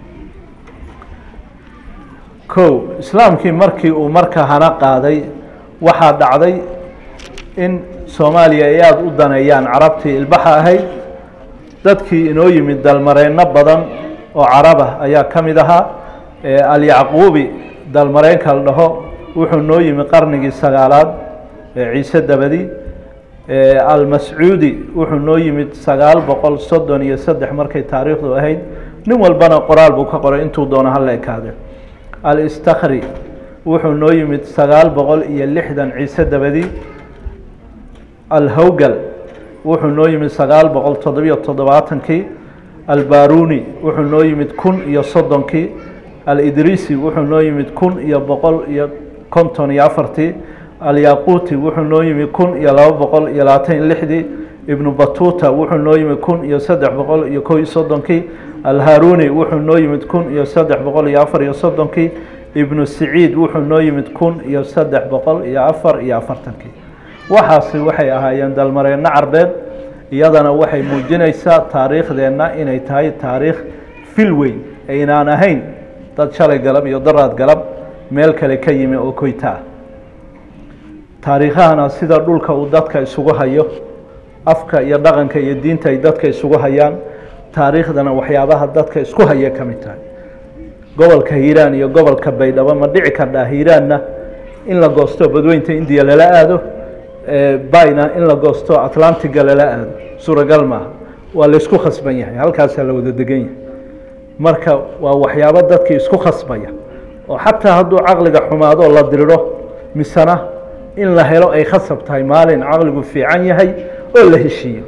kow islaamkii markii uu marka hana qaaday waxaa dhacday in soomaaliya ay aada u daneeyaan carabtii ilbaxa ahayd dadkii inoo yimid dalmareenno badan oo carabah ayaa ka mid ahaa alyacquubi dalmareenka la dhaho wuxuu noo yimi qarnigii sagaalaad ciise dabadi almascuudi wuxuu noo yimid sagaal boqol soddon iyo saddex markay taariikhdu ahayd nin walbana qoraal buu ka qoray intuu doono hala ekaade alistakri wuxuu noo yimid sagaal boqol iyo lixdan ciise dabadi alhowgal wuxuu noo yimid sagaal boqol toddobiyo toddobaatankii albaruni wuxuu noo yimid kun iyo soddonkii alidrisi wuxuu noo yimid kun iyo boqol iyo konton iyo afartii alyaquuti wuxuu noo yimid kun iyo laba boqol iyo labaatan iyo lixdii ibnu batuta wuxuu noo yimid kun iyo saddex boqol iyo kow iyo soddonkii alharuni wuxuu noo yimid kun iyo saddex boqol iyo afar iyo soddonkii ibnu siciid wuxuu noo yimid kun iyo saddex boqol iyo afar iyo afartankii waxaasi waxay ahaayeen dalmareenno carbeed iyadana waxay muujinaysaa taariikhdeenna inay tahay taariikh fil weyn aynaan ahayn dad shalay galab iyo daraad galab meel kale ka yimi oo koyta ah taariikhahana sida dhulka uu dadka isugu hayo afka iyo dhaqanka iyo diinta ay dadka isugu hayaan taariikhdana waxyaabaha dadka isku haya ka mid tahay gobolka hiiraan iyo gobolka baydhabo ma dhici kardhaa hiiraanna in la goosto badweynta indiya lala aado bayna in la goosto atlantiga lala aado suuragal maaha waa laysku khasban yahay halkaasaa la wada degan yahay marka waa waxyaabo dadkii isku khasbaya oo xataa hadduu caqliga xumaado la diriro misena in la helo ay khasab tahay maalin caqligu fiican yahay oo la heshiiyo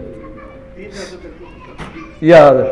ya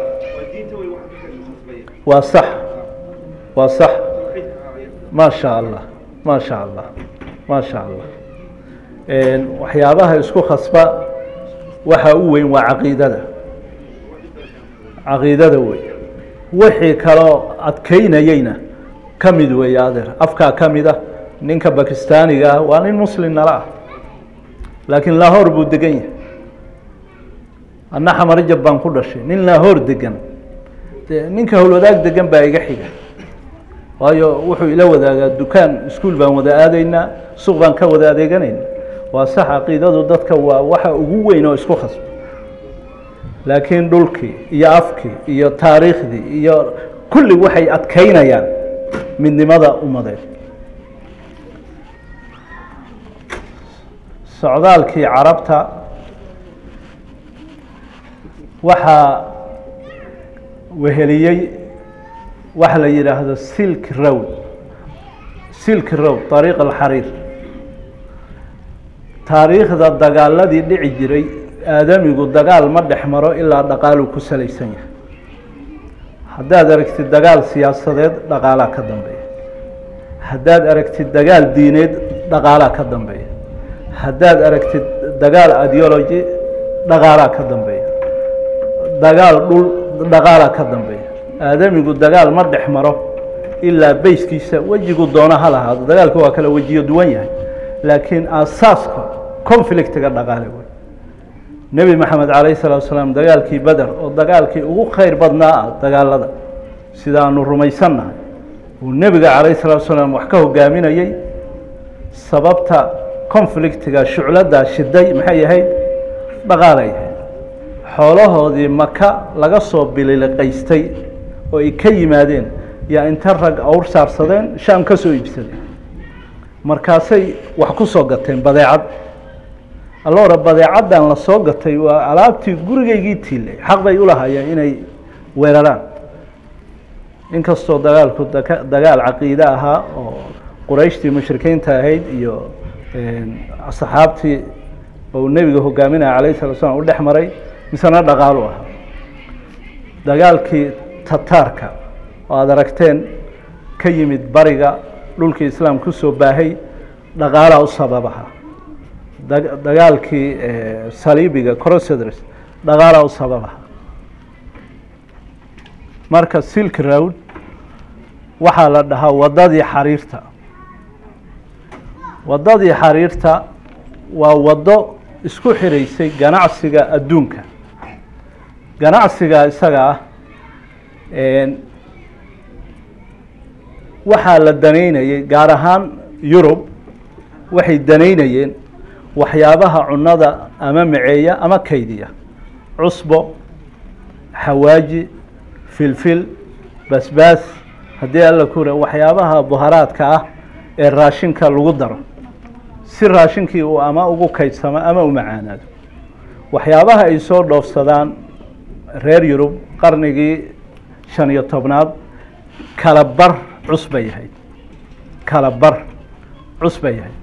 waa sax waa sax ma sha allah ma sha allah ma sha allah waxyaabaha isku khasba waxa u weyn waa caqiidada caqiidada wey wixii kaloo adkeynayeyna ka mid weeye adeer afkaa ka mid ah ninka bakistaaniga ah waa nin muslim nala ah laakiin lahoor buu degan yahay anna xamarjab baan ku dhashay nin lahoor degan de ninka howlwadaag degan baa iga xiga waayo wuxuu ila wadaagaa dukaan iskuol baan wada aadaynaa suuq baan ka wada adeeganayna waa sax caqiidadu dadka waa waxa ugu weyn oo isku khasba laakiin dhulkii iyo afkii iyo taariikhdii iyo kulli waxay adkeynayaan midnimada ummadeed socdaalkii carabta waxaa weheliyey waxa la yidhaahdo silk road silk road طariiq alxariir taariikhda dagaaladii dhici jiray aadamigu dagaal ma dhex maro ilaa dhaqaaluu ku salaysan yahay haddaad aragtid dagaal siyaasadeed dhaqaalaa ka dambeeya haddaad aragtid dagaal diineed dhaqaalaa ka dambeeya haddaad aragtid dagaal ideology dhaqaalaa ka dambeeya dagaal dhul dhaqaalaa ka dambeeya aadamigu dagaal ma dhex maro ilaa beyskiisa wejigu doona ha lahaado dagaalku waa kala wejiyo duwan yahay laakiin aasaaska conflictiga dhaqaale wey nebi maxamed calayh salatu salaam dagaalkii beder oo dagaalkii ugu khayr badnaa ah dagaalada sidaanu rumaysannahay uu nebiga calayh salatu salaam wax ka hogaaminayey sababta conflictiga shucladaa shiday maxay ahayd dhaqaalay ahayd xoolahoodii maka laga soo bililiqaystay oo ay ka yimaadeen yaa inta rag awr saarsadeen shaam ka soo iibsadeen markaasay wax ku soo gateen badeecad alloora badeecaddan la soo gatay waa alaabtii gurigaygii tiilay xaq bay ulahaayeen inay weeraraan inkastoo dagaalku daka dagaal caqiide ahaa oo qurayshtii mushrikiinta ahayd iyo saxaabtii oo nebiga hogaaminaya calayh salatu slam u dhex maray misena dhaqaalu ahaa dagaalkii tataarka oo aada aragteen ka yimid bariga dhulkii islaam kusoo baahay dhaqaalaa u sababaha dagaalkii saliibiga crosseders dhaqaalaa u sababaha marka silk road waxaa la dhahaa waddadii xariirta waddadii xariirta waa waddo isku xiraysay ganacsiga adduunka ganacsiga isaga ah waxaa la danaynayay gaar ahaan yurub waxay danaynayeen waxyaabaha cunada ama maceeya ama kaydiya cusbo xawaaji filfil basbaas haddii alla kure waxyaabaha buharaadka ah ee raashinka lagu daro si raashinkii uu ama ugu kaydsamo ama u macaanaado waxyaabaha ay soo dhoofsadaan reer yurub qarnigii shan iyo tobnaad kala bar cus bay yahayd kala bar cus bay yahayd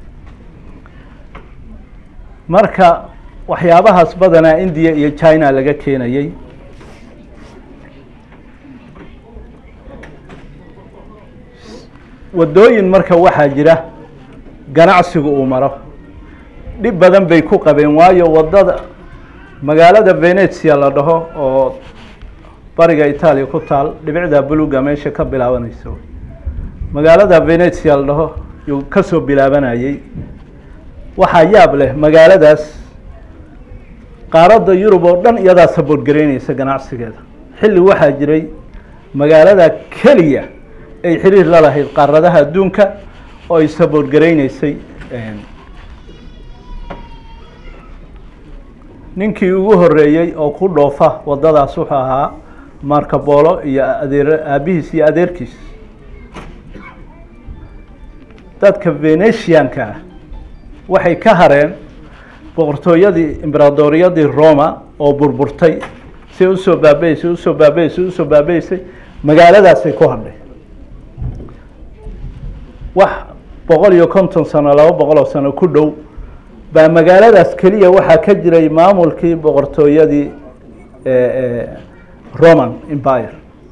marka waxyaabahaas badanaa indiya iyo china laga keenayey waddooyin marka waxaa jira ganacsigu uu maro dhib badan bay ku qabeen waayo waddada magaalada venezia la dhaho oo bariga itaaliya ku taal dhibicda buluga meesha ka bilaabanaysa magaalada venezia la dhaho yuu ka soo bilaabanayey waxaa yaab leh magaaladaas qaaradda yurub oo dhan iyadaa saboorgaraynaysa ganacsigeeda xilli waxaa jiray magaalada keliya ay xiriir la lahayd qaaradaha adduunka oo ay saboorgaraynaysay ninkii ugu horeeyey oo ku dhoofa waddadaas wuxuu ahaa marcabolo iyo adeer aabihiis iyo adeerkiis dadka venetianka ah waxay ka hareen boqortooyadii imberaadoriyadii roma oo burburtay si usoo baabeysay usoo baabeysay usoo baabeysay magaaladaasay ku hadhay wax boqol iyo konton sano laba boqol oo sano ku dhow baa magaaladaas keliya waxaa ka jiray maamulkii boqortooyadii roman empire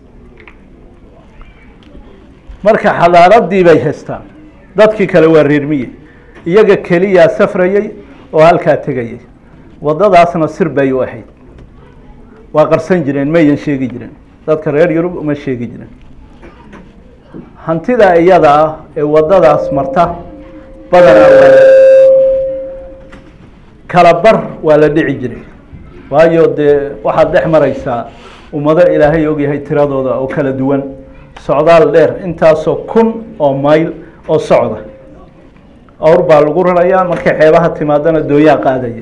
marka xadaaradii bay haystaan dadkii kale waa reermiye iyaga keliyaa safrayey oo halkaa tegayay waddadaasna sir bay u ahayd waa qarsan jireen mayan sheegi jireen dadka reer yurub uma sheegi jireen hantida iyada ah ee waddadaas marta badanaa waa kala bar waa la dhici jiray waayo dee waxaad dhex maraysaa ummado ilaahay ogyahay tiradooda oo kala duwan socdaal dheer intaasoo kun oo mayl oo socda awr baa lagu rarayaa markay xeebaha timaadana dooyaa qaadaya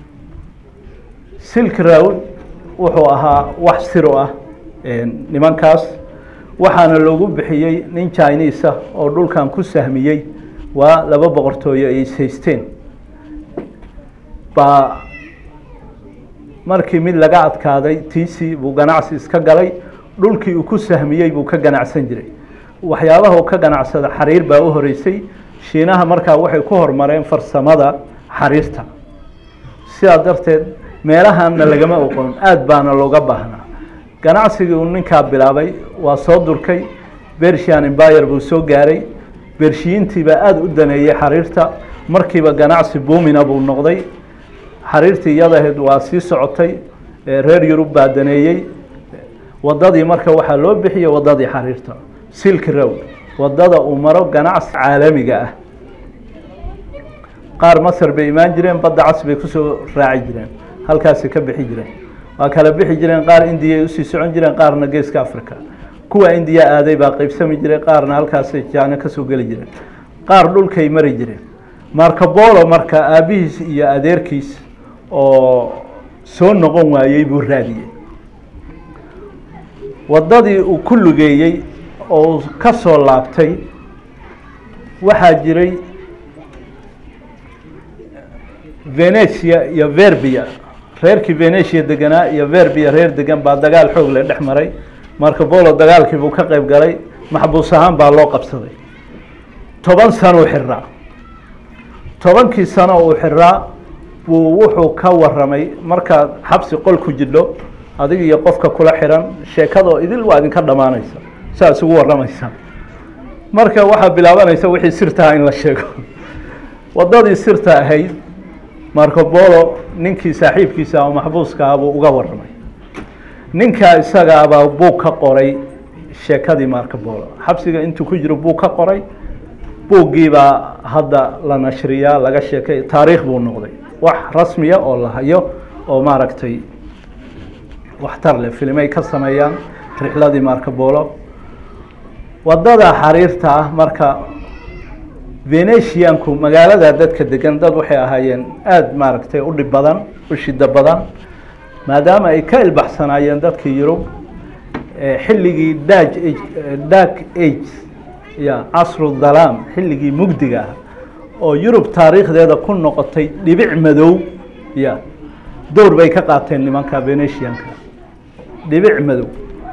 silk road wuxuu ahaa wax siro ah nimankaas waxaana loogu bixiyey nin chinisa oo dhulkan ku sahmiyey waa laba boqortooyo ay ishaysteen baa markii mid laga adkaaday tiisi buu ganacsi iska galay dhulkii uu ku sahmiyey buu ka ganacsan jiray waxyaabaha uu ka ganacsada xariir baa u horeysay shiinaha markaa waxay ku horumareen farsamada xariirta sidaa darteed meelahanna lagama oqon aada baana looga baahnaa ganacsigii uu ninkaa bilaabay waa soo durkay bershian embayr buu soo gaaray bershiyiintiibaa aada u daneeyey xariirta markiiba ganacsi buumina buu noqday xariirtii iyadaheed waa sii socotay reer yurub baa daneeyey waddadii marka waxaa loo bixiyey waddadii xariirta silk road waddada uu maro ganacsi caalamiga ah qaar masar bay imaan jireen badda cas bay kusoo raaci jireen halkaasi ka bixi jireen waa kala bixi jireen qaar indiya ay usii socon jireen qaarna geeska africa kuwa indiya aaday baa qeybsami jiray qaarna halkaasay jaano kasoo geli jireen qaar dhulkay mari jireen marcabolo marka aabihiis iyo adeerkiis oo soo noqon waayey buu raadiyey waddadii uu ku lugeeyey oo ka soo laabtay waxaa jiray venetia iyo verbia reerkii venetia deganaa iyo verbia reer degan baa dagaal xoog le dhex maray marka bolo dagaalkii buu ka qeyb galay maxbuus ahaan baa loo qabsaday toban sano u xiraa tobankii sano uu xiraa buu wuxuu ka waramay markaad xabsi qol ku jidho adig iyo qofka kula xiran sheekadoo idil waa idinka dhammaanaysa saa isugu waramaysa marka waxaa bilaabanaysa wixii sirtaha in la sheego waddadii sirta ahayd marco bolo ninkii saaxiibkiisa oo maxbuuska ah buu uga waramay ninkaa isagaabaa buug ka qoray sheekadii marco bolo xabsiga intuu ku jiro buug ka qoray buuggiibaa hadda la nashriyaa laga sheekay taariikh buu noqday wax rasmiya oo la hayo oo maaragtay waxtar leh filimay ka sameeyaan rixladii marco bolo waddada xariirta ah marka venetianku magaalada dadka degan dad waxay ahaayeen aada maaragtay u dhib badan u shido badan maadaama ay ka ilbaxsanaayeen dadkii yurub xilligii daj dark age ya casru dhalaam xilligii mugdiga ah oo yurub taariikhdeeda ku noqotay dhibic madow ya dowr bay ka qaateen nimanka venetianka dhibic madow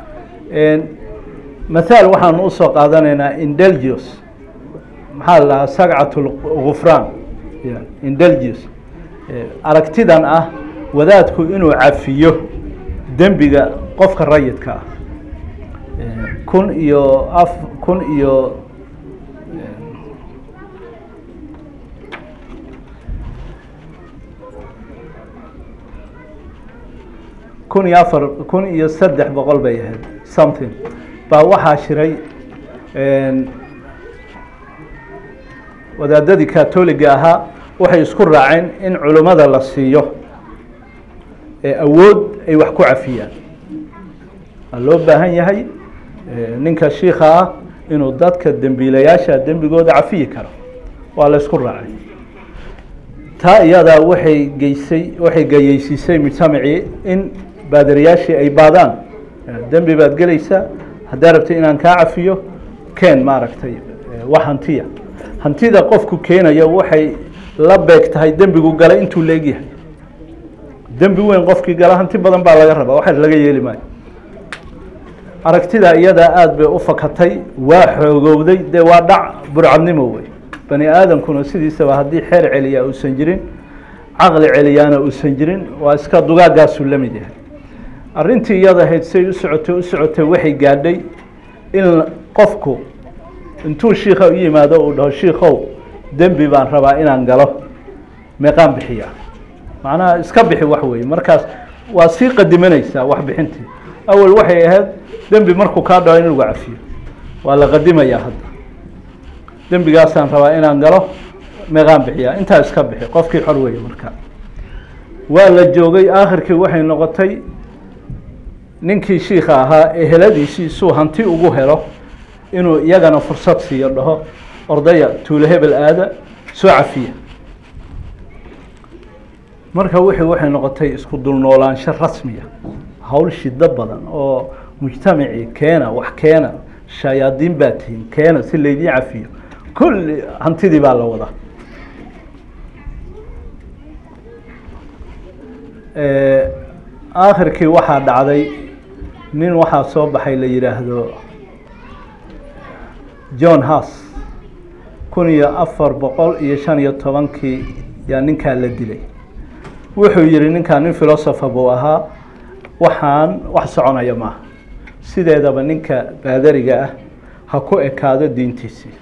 mathaal waxaanu usoo qaadanaynaa indelgius maxaa la dhahaa sagcat lgufraan indelgius aragtidan ah wadaadku inuu cafiyo dembiga qofka rayidka ah kun iyo af kun iyo kun iyo afar kun iyo saddex boqol bay ahayd something baa waxaa shiray wadaadadii katoliga ahaa waxay isku raaceen in culimmada la siiyo awood ay wax ku cafiyaan waa loo baahan yahay ninka shiika ah inuu dadka dembiilayaasha dembigooda cafiyi karo waa la isku raacay taa iyadaa waxay geysay waxay gayeysiisay mujtamacii in baadariyaashii ay baadaan dembi baad gelaysaa haddaa rabtay inaan kaa cafiyo keen maaragtay wax hantiya hantida qofku keenaya waxay la beeg tahay dembigu galay intuu la egyahay dembi weyn qofkii gala hanti badan baa laga rabaa waxa laga yeeli maayo aragtida iyadaa aada bay u fakatay waa xoogowday dee waa dhac burcadnimo wey bani aadamkuna sidiisaba haddii xeer celiyaa uusan jirin caqli celiyaana uusan jirin waa iska dugaaggaasuu la mid yahay arrintii iyada ahayd say u socotay u socotay waxay gaadhay in qofku intuu shiika u yimaado uu dhaho shiikow dembi baan rabaa inaan galo meeqaan bixiya macnaha iska bixi wax weeye markaas waa sii qadimanaysaa wax bixintii awal waxay ahayd dembi markuu kaa dhaco in lagu cafiyo waa la qadimayaa hadda dembigaasaan rabaa inaan galo meeqaan bixiya intaa iska bixi qofkii xor weeye markaa waa la joogay aakhirkii waxay noqotay ninkii shiika ahaa eheladiisii suu hanti ugu helo inuu iyagana fursad siiyo dhaho ordaya tuulo hebel aada soo cafiya marka wixii waxay noqotay isku dulnoolaansho rasmiya hawl shido badan oo mujtamacii keena wax keena shayaadiin baa tihiin keena si laydiin cafiyo kulli hantidii baa la wadaa aakhirkii waxaa dhacday nin waxaa soo baxay la yidhaahdo john hass kun iyo afar boqol iyo shan iyo tobankii yaa ninkaa la dilay wuxuu yihi ninkaa nin philosopher buu ahaa waxaan wax soconaya maaha sideedaba ninka baadariga ah ha ku ekaado diintiisii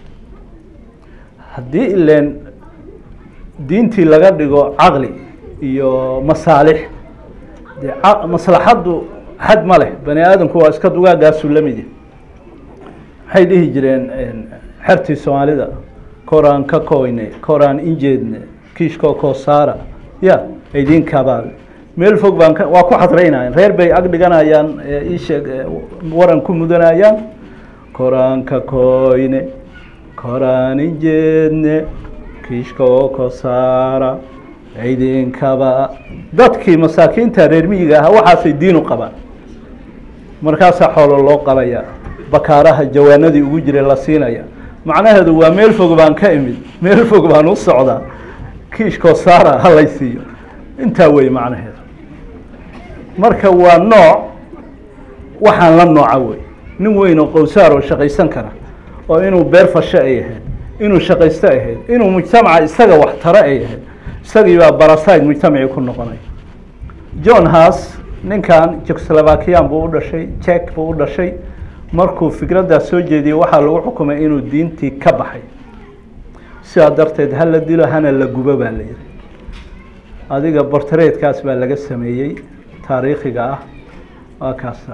haddii ileen diintii laga dhigo caqli iyo masaalix dee maslaxaddu xad ma leh bani aadamku waa iska dugaaggaasuu la mid yahay maxay dhihi jireen xertii soomaalida koraan ka koyne koraan injeedne kiishkoo koosaara ya aydinkabaad meel fog baan ka waa ku xadraynayaan reer bay ag dhiganayaan iisheeg waran ku mudanayaan koraan ka koyne koraan injeedne kiishkoo koosaara idinkaba dadkii masaakiinta reer miyiga ahaa waxaasay diinu qabaan markaasaa xoolo loo qalaya bakaaraha jawaanadii ugu jiray la siinaya macnaheedu waa meel fog baan ka imid meel fog baan u socdaa kiishkoo saara halay siiyo intaa wey macnaheedu marka waa nooc waxaan la nooca wey nin weyn oo qowsaar oo shaqaysan kara oo inuu beer fasho ay ahayd inuu shaqaysto ahayd inuu mujtamaca isaga wax taro ay ahayd isagii baa baraside mujtamacii ku noqonaya john haas ninkan jekoslovakiyan buu u dhashay jek buu u dhashay markuu fikraddaas soo jeediyey waxaa lagu xukumay inuu diintii ka baxay sidaa darteed ha la dilo hana la gubo baa la yihi adiga bortareedkaas baa laga sameeyey taariikhiga ah waa kaasa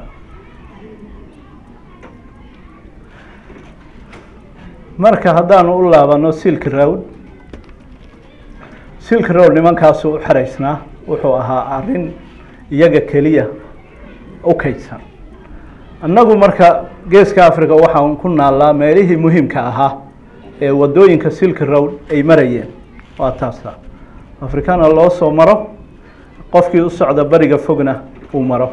marka haddaanu u laabano silk road silk road nimankaasu u xeraysnaa wuxuu ahaa arrin iyaga keliya u kaydsan annagu marka geeska africa waxaan ku naallaa meelihii muhiimka ahaa ee waddooyinka silk road ay marayeen waa taasa afrikana loo soo maro qofkii u socda bariga fogna uu maro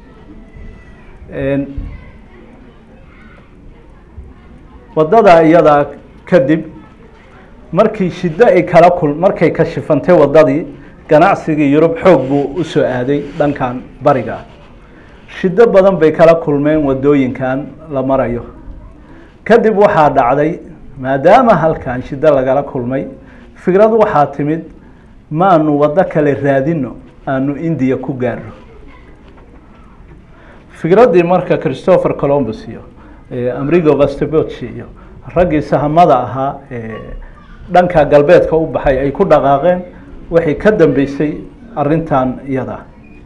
waddada iyadaa kadib markii shiddo ay kala kul markay ka shifantay waddadii ganacsigii yurub xoog buu u soo aaday dhankan bariga shiddo badan bay kala kulmeen waddooyinkan la marayo kadib waxaa dhacday maadaama halkan shiddo lagala kulmay fikrad waxaa timid maanu waddo kale raadino aanu indiya ku gaarno fikraddii marka christopher colombus iyo amrigo vastoboci iyo raggii sahamada ahaa dhanka galbeedka u baxay ay ku dhaqaaqeen waxay ka dambeysay arrintan iyada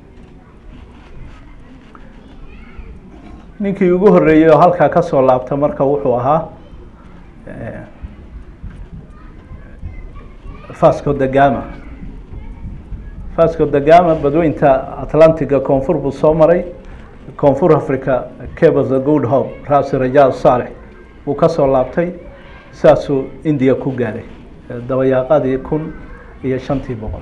ninkii ugu horreeyey oo halkaa ka soo laabta marka wuxuu ahaa fasco da gama fasco da gama badweynta atlantiga koonfur buu soo maray koonfur africa cabos the good hope raasi rajaal saalex buu ka soo laabtay saasuu indiya ku gaaray dabayaaqadii kun iyo shantii boqol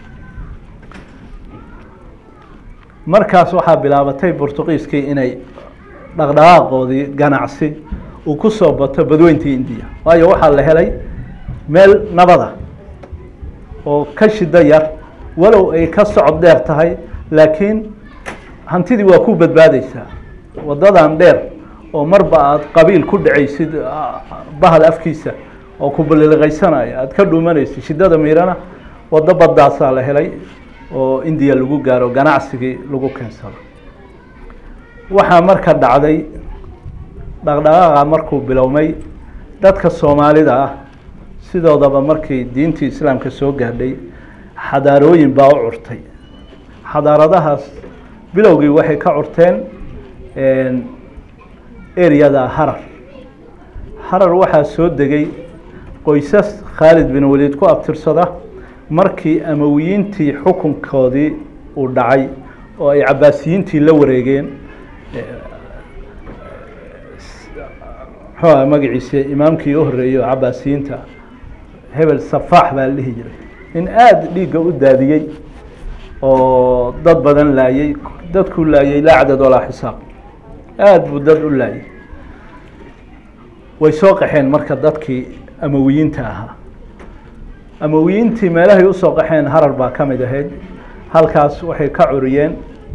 markaas waxaa bilaabatay bortugiiskii inay dhaqdhaqaaqoodii ganacsi uu ku soo bato badweyntii indiya waayo waxaa la helay meel nabada oo ka shido yar walow ay ka socod dheer tahay laakiin hantidii waa ku badbaadeysaa waddadan dheer oo marba aada qabiil ku dhacaysid bahal afkiisa oo ku baliliqaysanaya aada ka dhuumanaysid shiddada miirana waddo baddaasaa la helay oo indiya lagu gaaro ganacsigii lagu keensado waxaa marka dhacday dhaqdhaqaaqa markuu bilowmay dadka soomaalida ah sidoodaba markii diintii islaamka soo gaadhay xadaarooyin baa u curtay xadaaradahaas bilowgii waxay ka curteen eryada harar harar waxaa soo degay qoysas khaalid bin waliid ku abtirsada markii amawiyiintii xukunkoodii uu dhacay oo ay cabaasiyiintii la wareegeen muxuu magaciise imaamkii u horreeyey oo cabaasiyiinta hebel safaax baa la dhihi jiray in aada dhiigga u daadiyey oo dad badan laayey dadkuu laayey laa cadad walaa xisaab aada buu dad u laayey way soo qaxeen marka dadkii amawiyiinta ahaa amawiyiintii meelahay usoo qaxeen harar baa ka mid ahayd halkaas waxay ka curiyeen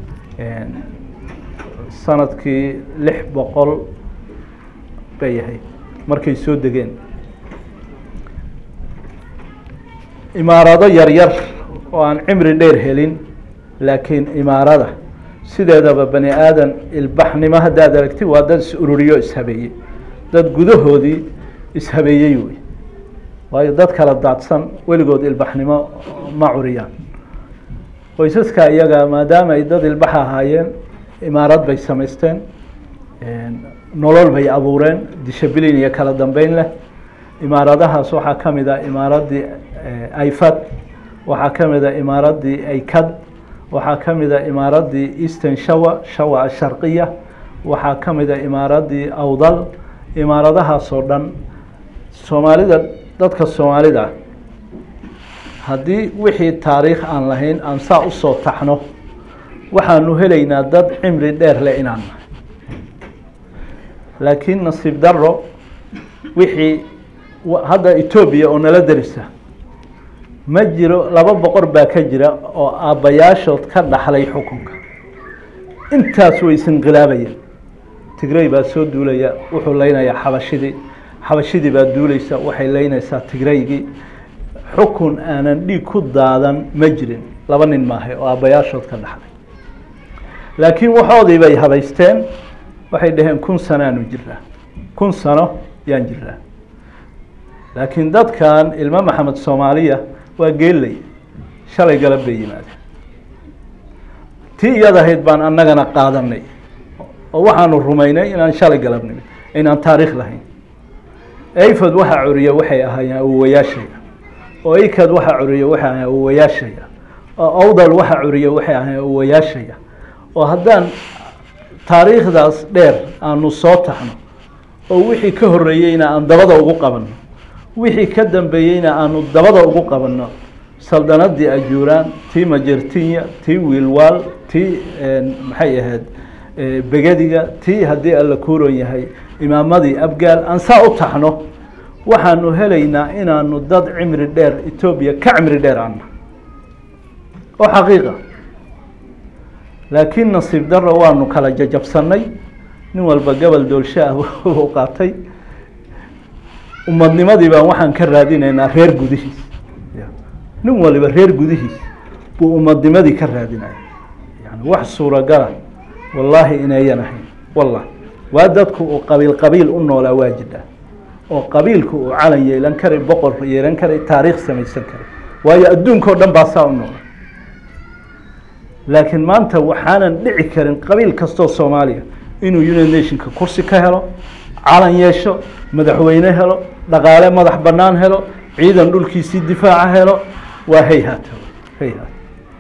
sanadkii lix boqol bay ahayd markay soo degeen imaarado yaryar oo aan cimri dheer helin laakiin imaarada sideedaba bani aadan ilbaxnimo haddaad aragti waa dad is ururiyo ishabeeyey dad gudahoodii ishabeeyey wey waayo dad kala daadsan weligood ilbaxnimo ma curiyaan qoysaska iyaga maadaama ay dad ilbax ahaayeen imaarad bay samaysteen nolol bay abuureen disabilin iyo kala dambeyn leh imaaradahaas waxaa ka mid ah imaaraddii aifad waxaa ka mid a imaaraddii aykad waxaa ka mid a imaaraddii eastern shawa shawa asharqiya waxaa ka mid a imaaraddii awdal imaaradahaas oo dhan soomaalida dadka soomaalida haddii wixii taariikh aan lahayn aan saa usoo taxno waxaanu helaynaa dad cimri dheer leh inaan nahay laakiin nasiib daro wixii hadda etoobiya oo nala derisa ma jiro laba boqor baa ka jira oo aabbayaashood ka dhaxlay xukunka intaas way isinqilaabayaan tigrey baa soo duulaya wuxuu leynayaa xabashidii xabashidii baa duulaysa waxay leynaysaa tigreygii xukun aanan dhiig ku daadan ma jirin laba nin maahay oo aabbayaashood ka dhaxlay laakiin waxoodii bay habaysteen waxay dhaheen kun sanoaanu jiraa kun sano yaan jiraa laakiin dadkan ilmo maxamed soomaaliya waa geellay shalay galab bay yimaadeen tii iyadahayd baan annagana qaadanay oo waxaanu rumaynay inaan shalay galab nimid inaan taariikh lahayn ayfod waxaa curiya waxay ahaayeen awowayaashaya oo ikad waxaa curiya waxay ahayen awowayaashaya oo awdal waxaa curiya waxay ahayen awowayaashaya oo haddaan taariikhdaas dheer aanu soo taxno oo wixii ka horreeyeyna aan dabada ugu qabanno wixii ka dambeeyeyna aanu dabada ugu qabanno saldanadii ajuuraan tii majertinya tii wiilwaal tii maxay ahayd begadiga tii haddii alla kuuron yahay imaamadii abgaal aan saa u taxno waxaanu helaynaa inaanu dad cimri dheer etoobiya ka cimri dheer ana oo xaqiiqa laakiin nasiib daro waanu kala jajabsanay nin walba gobol doolsho ah u qaatay umadnimadii baan waxaan ka raadinaynaa reer gudihiis nin waliba reer gudihiis buu umadnimadii ka raadinaya yani wax suuragala wallaahi inayan ahayn wallah waa dadku uu qabiil qabiil u noolaa waa jidhaa oo qabiilku uu calan yeelan karay boqor yeelan karay taariikh samaysan karay waayo adduunka o dhan baa saa u noola laakiin maanta waxaanan dhici karin qabiil kastoo soomaaliya inuu united nationka kursi ka helo calan yeesho madaxweyne helo dhaqaale madax bannaan helo ciidan dhulkiisii difaaca helo waa hayhat hayhat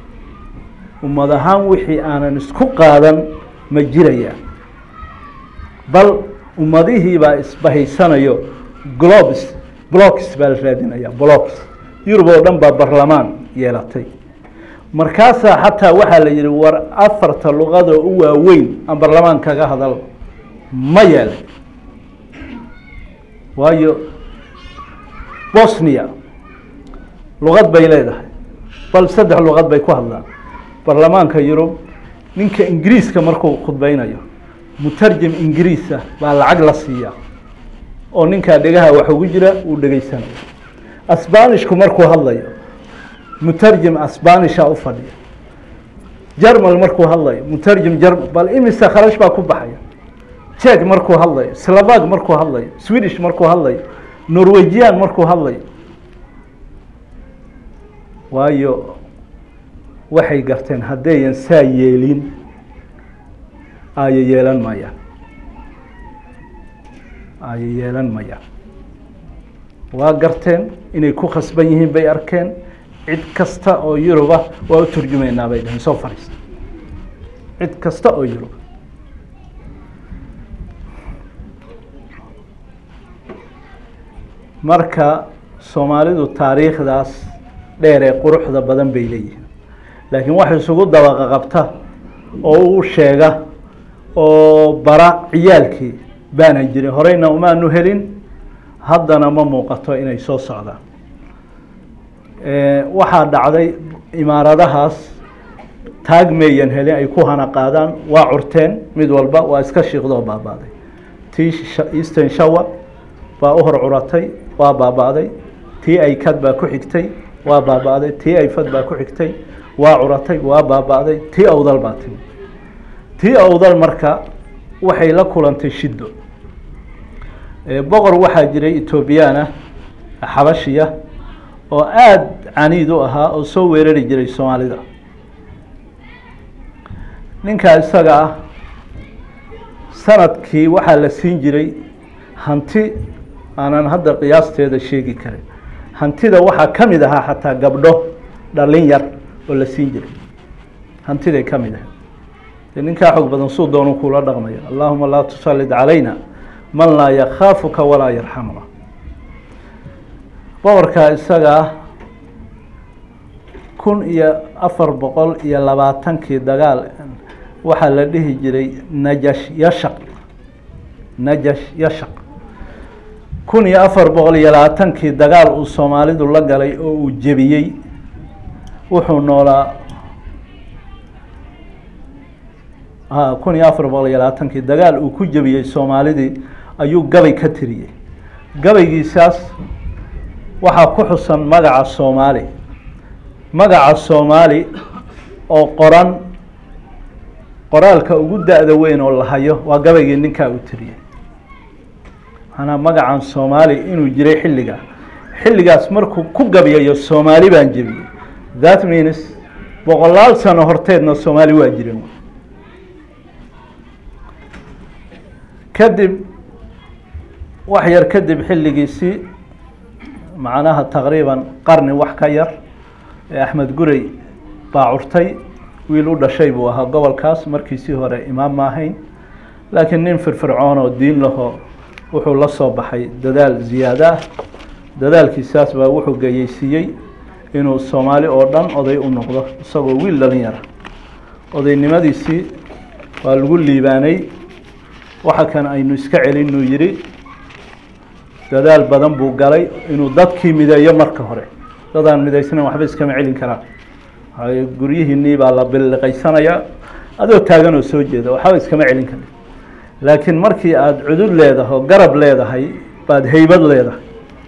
ummad ahaan wixii aanan isku qaadan ma jirayaan bal ummadihii baa isbahaysanayo globes blocks baa la raadinaya blocks yurub oo dhan baa barlamaan yeelatay markaasaa xataa waxaa la yihi war afarta luqadoo u waaweyn aan barlamaan kaga hadal ma yeelay waayo bosnia luqad bay leedahay bal saddex luqad bay ku hadlaan barlamaanka yurub ninka ingiriiska markuu khudbeynayo mutarjim ingiriisa baa lacag la siiyaa oo ninkaa dhegaha wax ugu jira uu dhegeysanayo asbanishku markuu hadlayo mutarjim asbanisha u fadhiya jermal markuu hadlayo mutarjim jerm bal imise kharash baa ku baxaya jek markuu hadlayo slavag markuu hadlayo swedish markuu hadlayo norwegian markuu hadlayo waayo waxay garteen haddayan saa yeelin aaya yeelan mayaan aaya yeelan mayaan waa garteen inay ku khasban yihiin bay arkeen cid kasta oo yuruba waa u turjumeynaa bay dhaheen soo fadhiista cid kasta oo yuruba marka soomaalidu taariikhdaas dheer ee quruxda badan bay leeyihiin laakiin wax isugu dabaqa qabta oo u sheega oo bara ciyaalkii baanan jirin horeyna umaanu helin haddana ma muuqato inay soo socdaan waxaa dhacday imaaradahaas taag meeyan helin ay ku hana qaadaan waa curteen mid walba waa iska shiiqdoo baabaaday tii eastern shower baa u hor curatay waa baabaaday tii aykad baa ku xigtay waa baabaaday tii ayfad baa ku xigtay waa curatay waa baabaaday tii awdal baa timi tii awdal marka waxay la kulantay shiddo boqor waxaa jiray etoobiyaan ah xabashiya oo aada caniid u ahaa oo soo weerari jiray soomaalida ninkaa isaga ah sanadkii waxaa la siin jiray hanti aanan hadda qiyaasteeda sheegi karin hantida waxaa ka mid ahaa xataa gabdho dhalin yar oo la siin jiray hantiday ka mid ahay dee ninkaa xoog badan suu doonu kula dhaqmaya allahuma laa tusallid calayna man laa yakhaafuka walaa yarxamuna boqorkaa isaga ah kun iyo afar boqol iyo labaatankii dagaal waxaa la dhihi jiray najash yashaq najash yashaq kun iyo afar boqol iyo labaatankii dagaal uu soomaalidu la galay oo uu jebiyey wuxuu noolaa a kun iyo afar boqol iyo labaatankii dagaal uu ku jebiyey soomaalidii ayuu gabay ka tiriyey gabaygiisaas waxaa ku xusan magaca soomaali magaca soomaali oo qoran qoraalka ugu da-da weyn oo la hayo waa gabaygii ninkaa uu tiriyey maanaa magacan soomaali inuu jiray xilligaa xilligaas markuu ku gabyayo soomaali baan jebiyey that means boqolaal sano horteedna soomaali waa jirin kadib wax yar kadib xilligiisii macnaha taqriiban qarni wax ka yar ee axmed gurey baa curtay wiil u dhashay buu ahaa gobolkaas markiisii hore imaam ma ahayn laakiin nin firfircoon oo diin lahoo wuxuu la soo baxay dadaal ziyaado ah dadaalkiisaas baa wuxuu gayeysiiyey inuu soomaali oo dhan oday u noqdo isagoo wiil dhalinyara odaynimadiisii waa lagu liibaanay waxa kan aynu iska celinuu yidhi dadaal badan buu galay inuu dadkii mideeyo marka hore dadaan midaysnayn waxba iskama celin karaan waayo guryihiinii baa la billiqaysanayaa adoo taagan oo soo jeeda waxba iskama celin kara laakiin markii aada cudud leedahay oo garab leedahay baad heybad leedahay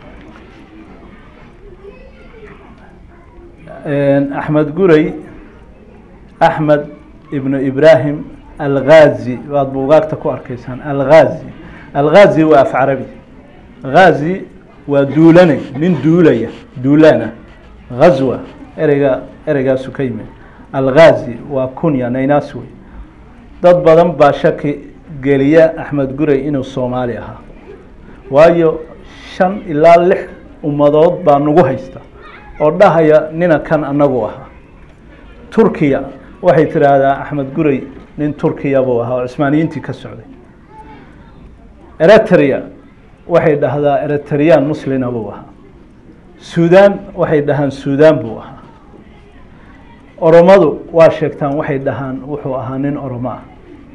axmed gurey axmed ibnu ibraahim alghazi baad buugaagta ku arkaysaan alghazi alghazi waa af carabi ghazi waa duulane nin duulaya duulaana ghazwa ereyga ereygaasu ka yimid alghazi waa kunya naynaas wey dad badan baa shaki geliya axmed gurey inuu soomaali ahaa waayo shan ilaa lix ummadood baa nagu haysta oo dhahaya nina kan anagu ahaa turkiya waxay tidhaahdaa axmed gurey nin turkiya buu ahaa oo cismaaniyiintii ka socday eritrea waxay dhahdaa eritreyaan muslina buu ahaa suudan waxay dhahaan suudan buu ahaa oromadu waa sheegtaan waxay dhahaan wuxuu ahaa nin oromo ah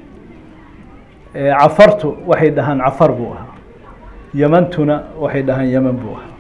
cafartu waxay dhahaan cafar buu ahaa yemantuna waxay dhahaan yeman buu ahaa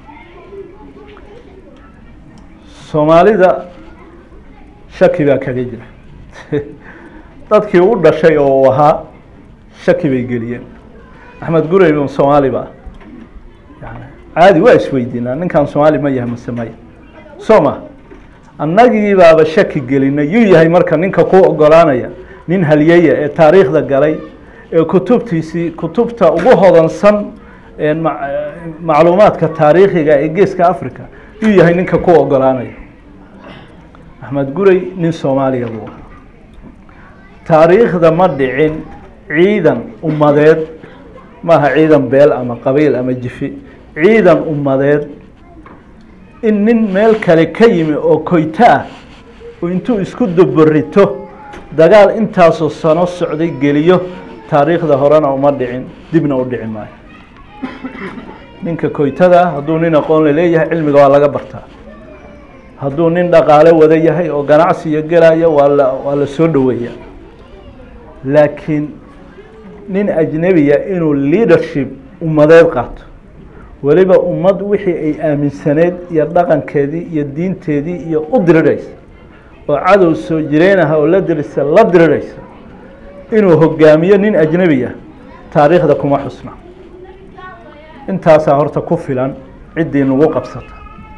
soomaalida shaki baa kaga jira dadkii u dhashay oo uu ahaa shaki bay geliyeen axmed gurey un soomaali ba yani caadi waa isweydiinaa ninkan soomaali ma yahay mase maya soo ma annagii baaba shaki gelinay yuu yahay marka ninka ku ogolaanaya nin halyeya ee taariikhda galay ee kutubtiisii kutubta ugu hodansan macluumaadka taariikhiga ee geeska africa yuu yahay ninka ku ogolaanaya axmed gurey nin soomaaliya buu ahaa taariikhda ma dhicin ciidan ummadeed maaha ciidan beel ama qabiil ama jifi ciidan ummadeed in nin meel kale ka yimi oo koyto ah oo intuu isku daborito dagaal intaasoo sano socday geliyo taariikhda horena uma dhicin dibna u dhici maayo ninka koytada hadduu nin aqoon la leeyahay cilmiga waa laga bartaa hadduu nin dhaqaale wada yahay oo ganacsiyo gelaya waa la waa la soo dhoweeya laakiin nin ajnebiya inuu leadership ummadeed qaato weliba ummad wixii ay aaminsaneyd iyo dhaqankeedii iyo diinteedii iyo u diriraysa oo cadow soo jireynaha oo la dirisa la diriraysa inuu hogaamiyo nin ajnebiya taariikhda kuma xusna intaasaa horta ku filan ciddii nagu qabsata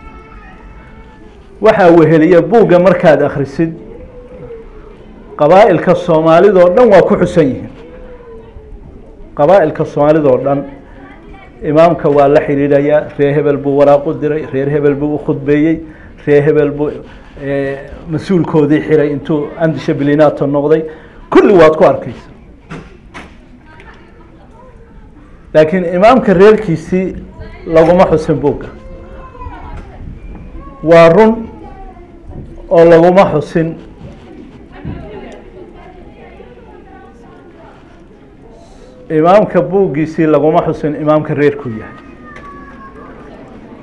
waxaa weheliya buugga markaad akhrisid qabaa'ilka soomaalidoo dhan waa ku xusan yihiin qabaa'ilka soomaalidoo dhan imaamka waa la xidhiidhayaa reer hebel buu waraaqu diray reer hebel buu u khudbeeyey reer hebel buu mas-uulkoodii xiray intuu andisha bilinato noqday kulli waad ku arkaysa laakiin imaamka reerkiisii laguma xusin buugga waa run oo laguma xusin imaamka buuggiisii laguma xusin imaamka reerkuu yahay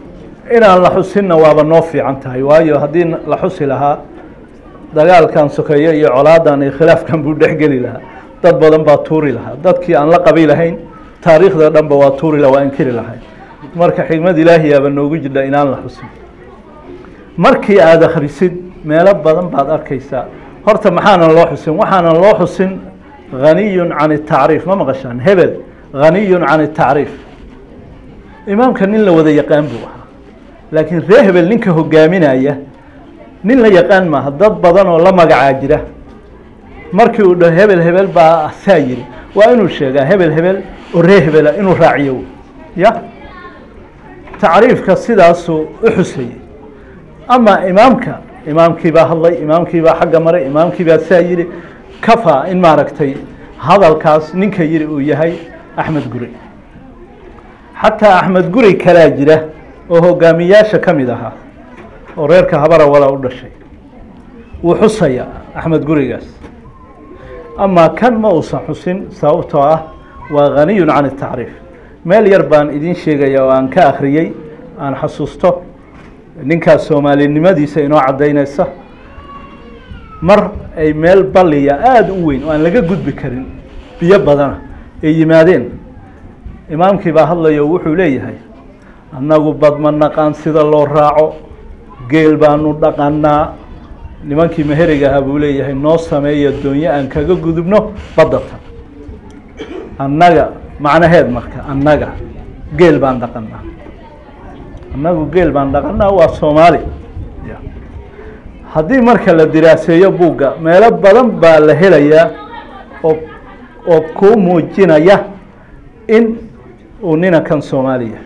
inaan la xusinna waaba noo fiican tahay waayo haddii la xusi lahaa dagaalkan sokeeye iyo colaadan iyo khilaafkan buu dhexgeli lahaa dad badan baa tuuri lahaa dadkii aan la qabi lahayn taariikhda dhanba waa tuuri laha waa inkiri lahayn marka xigmad ilaahiyaaba noogu jidha inaan la xusin markii aada akhrisid meelo badan baad arkaysaa horta maxaanan loo xusin waxaanan loo xusin haniyun can atacriif ma maqashaan hebel haniyun can atacriif imaamka nin la wada yaqaan buu ahaa laakiin ree hebel ninka hogaaminaya nin la yaqaan maaha dad badan oo la magacaa jira markii uu dhaho hebel hebel baa saa yiri waa inuu sheegaa hebel hebel oo ree hebela inuu raaciyo ya tacriifka sidaasuu u xusayey ama imaamka imaamkii baa hadlay imaamkii baa xagga maray imaamkii baa saa yiri kafaa in maaragtay hadalkaas ninka yiri uu yahay axmed guri xataa axmed guri kalaa jira oo hogaamiyaasha ka mid ahaa oo reerka habara wala u dhashay wuu xusaya axmed gurigaas amaa kan ma uusan xusin sababtoo ah waa haniyun can atacriif meel yar baan idiin sheegaya oo aan ka akhriyey aan xasuusto ninkaas soomaalinimadiisa inoo caddaynaysa mar ay meel balliya aada u weyn oo aan laga gudbi karin biyo badana ay yimaadeen imaamkii baa hadlayo wuxuu leeyahay annagu bad ma naqaan sida loo raaco geel baanu dhaqanaa nimankii meheriga ahaa buu leeyahay noo sameeya doonyo aan kaga gudubno baddata annaga macnaheed marka annaga geel baan dhaqanaa annagu geel baan dhaqanaa waa soomaali haddii marka la diraaseeyo buugga meelo badan baa la helayaa oo oo kuu muujinaya in uu ninankan soomaaliya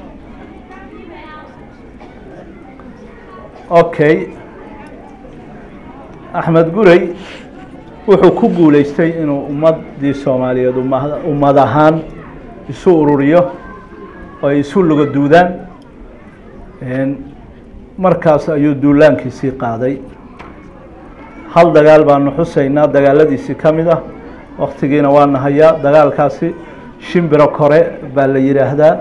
okay axmed gurey wuxuu ku guuleystay inuu ummaddii soomaaliyeed umma ummad ahaan isu ururiyo oo ay isu luga duudaan markaas ayuu duulaankiisii qaaday hal dagaal baanu xusaynaa dagaaladiisii ka mid ah waktigiina waa nahayaa dagaalkaasi shimbiro kore baa la yidhaahdaa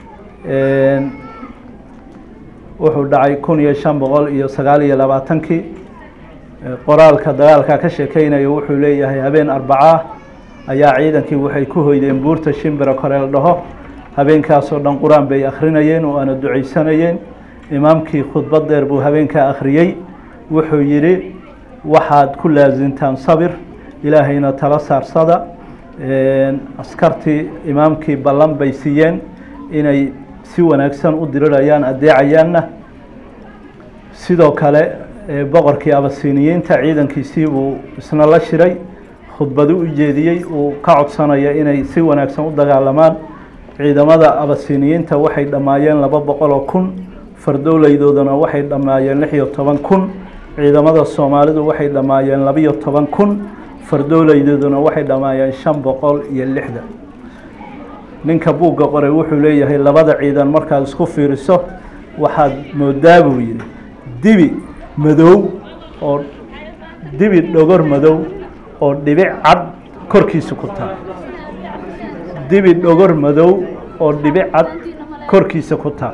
wuxuu dhacay kun iyo shan boqol iyo sagaal iyo labaatankii qoraalka dagaalka ka sheekeynayo wuxuu leeyahay habeen arbacaa ayaa ciidankii waxay ku hoydeen buurta shimbiro kore la dhaho habeenkaasoo dhan qur-aan bay akhrinayeen oo aana ducaysanayeen imaamkii khudbad dheer buu habeenkaa akhriyey wuxuu yidhi waxaad ku laasintaan sabir ilaahayna tala saarsada askartii imaamkii ballan bay siiyeen inay si wanaagsan u dirirayaan adeecayaanna sidoo kale boqorkii abasiniyiinta ciidankiisii buu isna la shiray khudbadu u jeediyey uu ka codsanaya inay si wanaagsan u dagaalamaan ciidamada abasiniyiinta waxay dhammaayeen laba boqol oo kun fardowleydoodana waxay dhammaayeen lix iyo toban kun ciidamada soomaalidu waxay dhammaayeen labiyo toban kun fardowleydooduna waxay dhammaayeen shan boqol iyo lixdan ninka buugga qoray wuxuu leeyahay labada ciidan markaad isku fiiriso waxaad moodaa buu yidhi dibi madow oo dibi dhogor madow oo dhibic cad korkiisa ku taal dibi dhogor madow oo dhibic cad korkiisa ku taal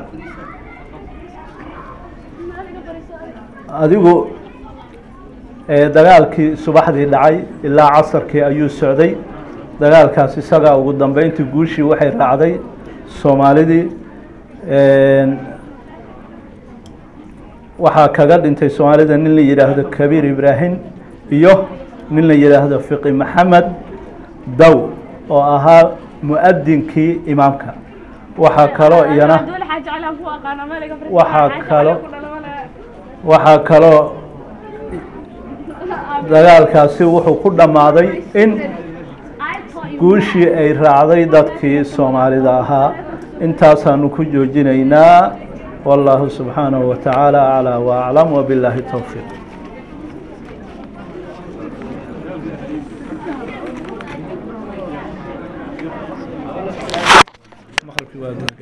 adigu dagaalkii subaxdii dhacay ilaa casarkii ayuu socday dagaalkaas isagaa ugu dambeyntii guushii waxay raacday soomaalidii waxaa kaga dhintay soomaalida nin la yidhaahdo kabiir ibraahim iyo nin la yidhaahdo fiqi maxamed daw oo ahaa mu-adinkii imaamka waxaa kaloo iyana waxaa kalo waxaa kaloo dagaalkaasi wuxuu ku dhammaaday in guushii ay raacday dadkii soomaalida ahaa intaasaanu ku joojinaynaa والله سبحانه وتعالى أعلى وأعلم وبالله التوفيق